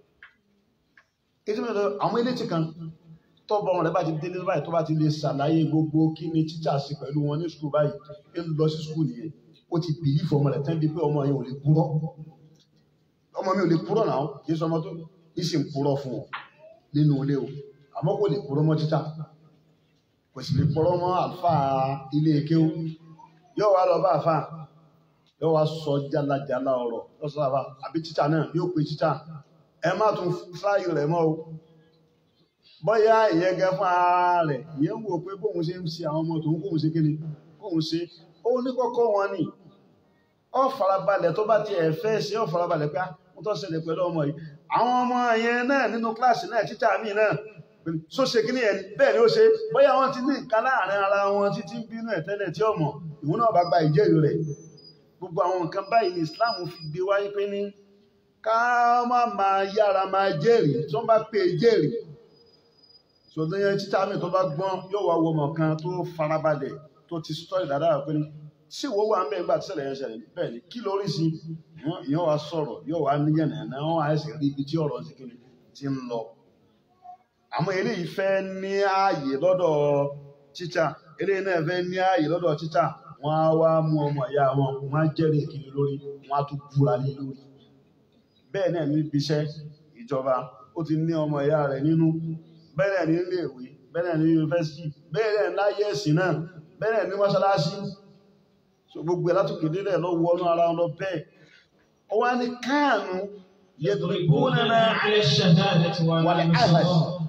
etí méjì àwọn elétí kan tọ́bọ̀ rẹ̀ bá ti délé báyìí tó bá ti lè ṣàlàyé gbogbo kí ni títà sí pẹ̀lú wọn ní skul báyìí ń lọ sí skul nìyẹn ó ti bìlí fọmọ rẹ̀ tẹ́ bí pé ọmọ yẹn ò lè purọ́ ọmọ mi ò lè purọ́ náà kì í sọ ọmọ tó ń sì ń purọ́ fún ọ nínú ilé o àmọ́ kò lè purọ́ mọ́ títà kò sì lè purọ́ mọ́ àlùfáà ilé kéwú yóò wá lọ bá àfà yóò wá sọ jálajàla ọ̀rọ̀ lọ́sọ̀ àfà àbí títà náà yóò pe títà ẹ má tún fúláyì rẹ̀ mọ́ o bóyá ìyẹn gẹ fún ara rẹ̀ ìyẹn wò pé bóun ṣe ń ṣe àwọn ọmọ tòun kóun ṣe kíni kóun ṣe ó ní kọ́kọ́ wọn ni ọ farabalẹ̀ tó bá ti ẹ̀ fẹ́ ṣe ọ farabalẹ̀ pé mo tọ́ ṣẹlẹ̀ pẹ̀lú ọmọ yìí àwọn ọmọ yẹn náà nínú kíláàsì náà títà míì náà so ṣe kí ni ẹni bẹ́ẹ̀ ni ó ṣe bóyá wọ́n ti ní nǹkan láàrin ara wọn títí ń bínú ẹ̀ tẹ́lẹ̀ tí ọmọ ìwọ náà bá gba ìjẹ́rìí rẹ̀ gbogbo àwọn nǹkan báyìí ní Islam fi gbé wáyé pé ní ká má máa yára máa jẹ́rìí tí wọ́n bá pè é jẹ́rìí ṣòdún yẹn títà míì tó bá gbọ́n yóò wá wọmọ kan tó farabalẹ̀ tó ti sọ́ọ̀rì dáadáa pé ní sí ìwọ wà ń bẹ́ẹ̀ nígbà tí ṣẹlẹ̀ yẹn ṣẹlẹ̀ bẹ́ẹ̀ ni kí lórí sí ìyẹn wá sọ̀rọ̀ yóò wá níyànnà náà wọ́n á sì rí ibi tí ọ̀rọ̀ ti kiri ti ń lọ àmọ́ eléyìí fẹ́ ní ààyè lọ́dọ̀ títà eléyìí náà fẹ́ ní ààyè lọ́dọ̀ títà wọ́n á wá mú ọmọ ìyá wọn wọ́n á jẹ́rìí kiri lórí wọ́n á tún búra lé lórí bẹ́ẹ̀ náà níbi iṣẹ́ ìjọba ó ti ní ọmọ ìyá rẹ̀ nínú bẹ́ẹ̀ náà ní ilé ìwé bẹ́ẹ̀ náà ní yunifásitì bẹ́ẹ̀ náà láyé ẹ̀sìn náà bẹ́ẹ̀ náà ní mọ́ṣáláṣí so gbogbo ẹ̀ látòkè délẹ̀ lọ wọnú ara wọn lọ bẹ́ẹ̀ ó wá ní káànù يضربوننا على الشهادة ولا والعهد الصلاة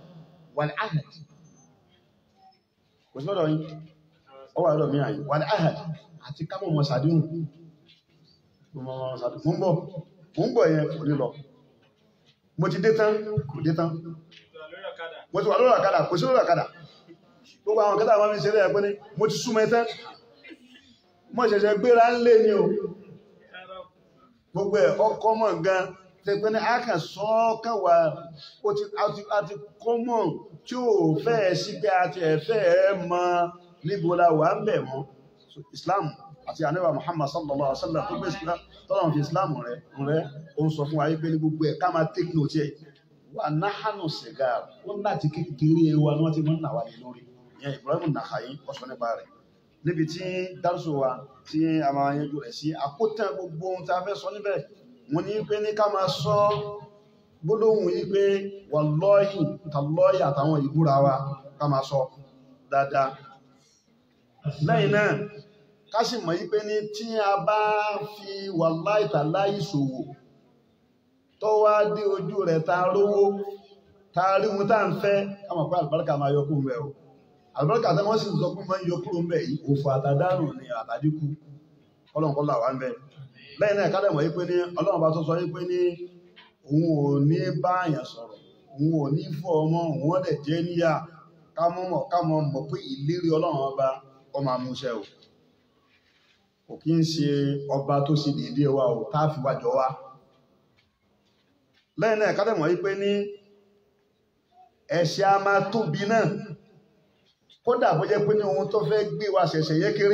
والعهد kò sí lọ́dọ̀ yín ó wà lọ́dọ̀ mí àyè والعهد àti ká mọ̀ mọ̀ sàdéhùn mo mọ̀ sàdéhùn mo ń bọ̀ mo ń bọ̀ yẹn kò ní lọ mo ti dé tán kò dé tán mo ti wà lórí ọ̀kadà kò sí lórí ọ̀kadà gbogbo àwọn kẹta wọn fi ṣe lẹ́yìn pé ní mo ti súnmọ́ tán mo ṣẹ̀ṣẹ̀ gbéra ń lé ní o gbogbo ẹ̀ ọkọ̀ mọ̀ gan tẹ pé ní a kàn sọ káwà ó ti a ti kọ́ mọ̀ tí ò fẹ́ sí pé a ti ẹ̀fẹ́ mọ níbo la wà ń bẹ̀ mọ́ Islam àti àníwà Muhammad sallallahu alaihi wasallam tó gbé Islam tọ́lọ̀ fi Islam rẹ̀ rẹ̀ ó ń sọ fún wa yí pé ní gbogbo ẹ̀ ká máa take note ẹ̀ wà náhánù sìgá wọn láti kékeré wa ni wọ́n ti mọ́ nà wá ní lórí ìyẹn Ibrahim Nakha'i ọ̀sọ̀ nípa rẹ̀ níbi tí dárúsọ wa tí a máa yanjú rẹ̀ sí àkótán gbogbo ohun tí a fẹ́ sọ níbẹ̀ wọ́n ní pé ní ká máa sọ gbólóhùn yí pé wallahi tallahi àtàwọn ìbúra wa ká máa sọ dáadáa lẹ́yìn náà ká sì mọ̀ yí pé ní tí a bá fi wallahi tallahi ṣòwò tó wá dé ojú rẹ̀ ta rówó ta rí ohun tá ń fẹ́ ká mọ̀ pé àlùbáríkà máa yọ kúrò mẹ́ o àlùbáríkà tí wọ́n sì sọ pé máa ń yọ kúrò mẹ́ yìí òfò àtàdánù ni àtàdínkù kọ́lọ̀kọ́lọ̀ wà ń bẹ lẹ́yìn náà kádẹ̀ mọ̀ yí pé ní ọlọ́run bá tó sọ yí pé ní òun ò ní bá àyàn sọ̀rọ̀ òun ò ní fọ́ ọmọ òun ọ̀dẹ̀ jẹ́ níyà ká mọ̀ mọ̀ ká mọ̀ mọ̀ pé ìlérí ọlọ́run ọba ọmọ amúṣẹ o kò kí ń ṣe ọba tó ṣe déédéé wa o tá a fi wájọ wa lẹ́yìn náà kádẹ̀ mọ̀ yí pé ní ẹ̀ṣẹ̀ a máa tóbi náà kódà bó jẹ́ pé ní ohun tó fẹ́ gbé wa ṣẹ̀ṣẹ̀ yẹ kéré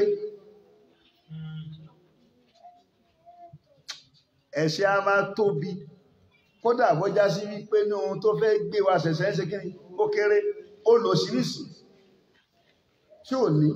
ẹ̀ṣẹ̀ a máa tóbi kódà bó já sí wípé ní ohun tó fẹ́ gbé wa ṣẹ̀ṣẹ̀ ṣe kí ni ó kéré ó lò sírísì tí ò ní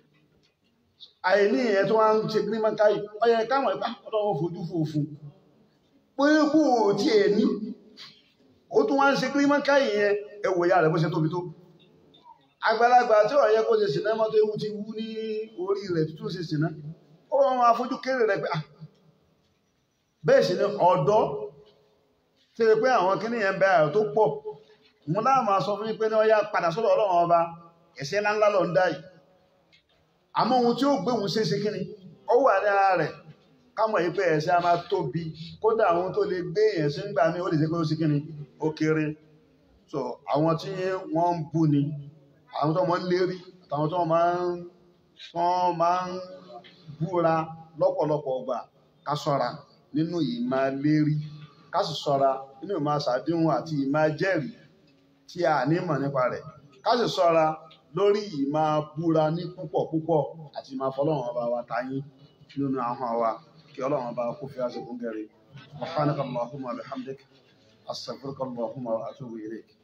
àìní ìyẹn tó wá ń ṣe gírímọ̀ káyì ọyẹ káwọn ìpá ọlọ́wọ́ fojú fòfin pé kò tí è ní ó tún wá ń ṣe gírímọ̀ káyì yẹn ẹwò ìyá rẹ̀ bó ṣe tóbi tó àgbàlagbà tí ọ̀yẹ́ kó ṣe ṣìnà mọ́tò ewu ti wú ní orí rẹ̀ tó ṣe ṣìnà ó wọn afójú kéré rẹ̀ pé bẹ́ẹ̀ sì ni ọ̀dọ́ tí ó pé àwọn kíní yẹn bẹ àrùn tó pọ̀ mú láàmà sọ fún pé ní ọya padà sọ́dọ̀ ọlọ́run ọba ẹ̀ṣẹ̀ ńláńlá lọ ń dá yìí àmọ́ ohun tí ó gbé òun ṣe ṣe kíní ó wà ní ara rẹ̀ kámọ̀ yìí pé ẹ̀ṣẹ̀ a máa tóbi kódà àwọn tó lè gbé ẹ̀ṣẹ̀ ń gbà mí ó lè ṣe pé ó ṣe kíní ó kéré so àwọn tí wọ́n ń bú ni àwọn tó máa ń lérí àtàwọn tó máa ń wọ́n máa ń búra lọ́pọ̀lọpọ̀ ọgbà ká ṣọ́ra nínú ìmá lérí ká sì ṣọ́ra nínú ìmá ṣàdéhùn àti ìmá jẹ́rìí tí a nímọ̀ nípa rẹ̀ ká sì ṣọ́ra lórí ìmá búra ní púpọ̀ púpọ̀ àti ìmá fọlọ́run ọba wa tayín nínú ahọ́n wa kí ọlọ́run ọba kó fi àṣẹ kún gẹ̀rẹ́ subhanaka allahumma bihamdik astaghfiruka allahumma wa atubu ilayk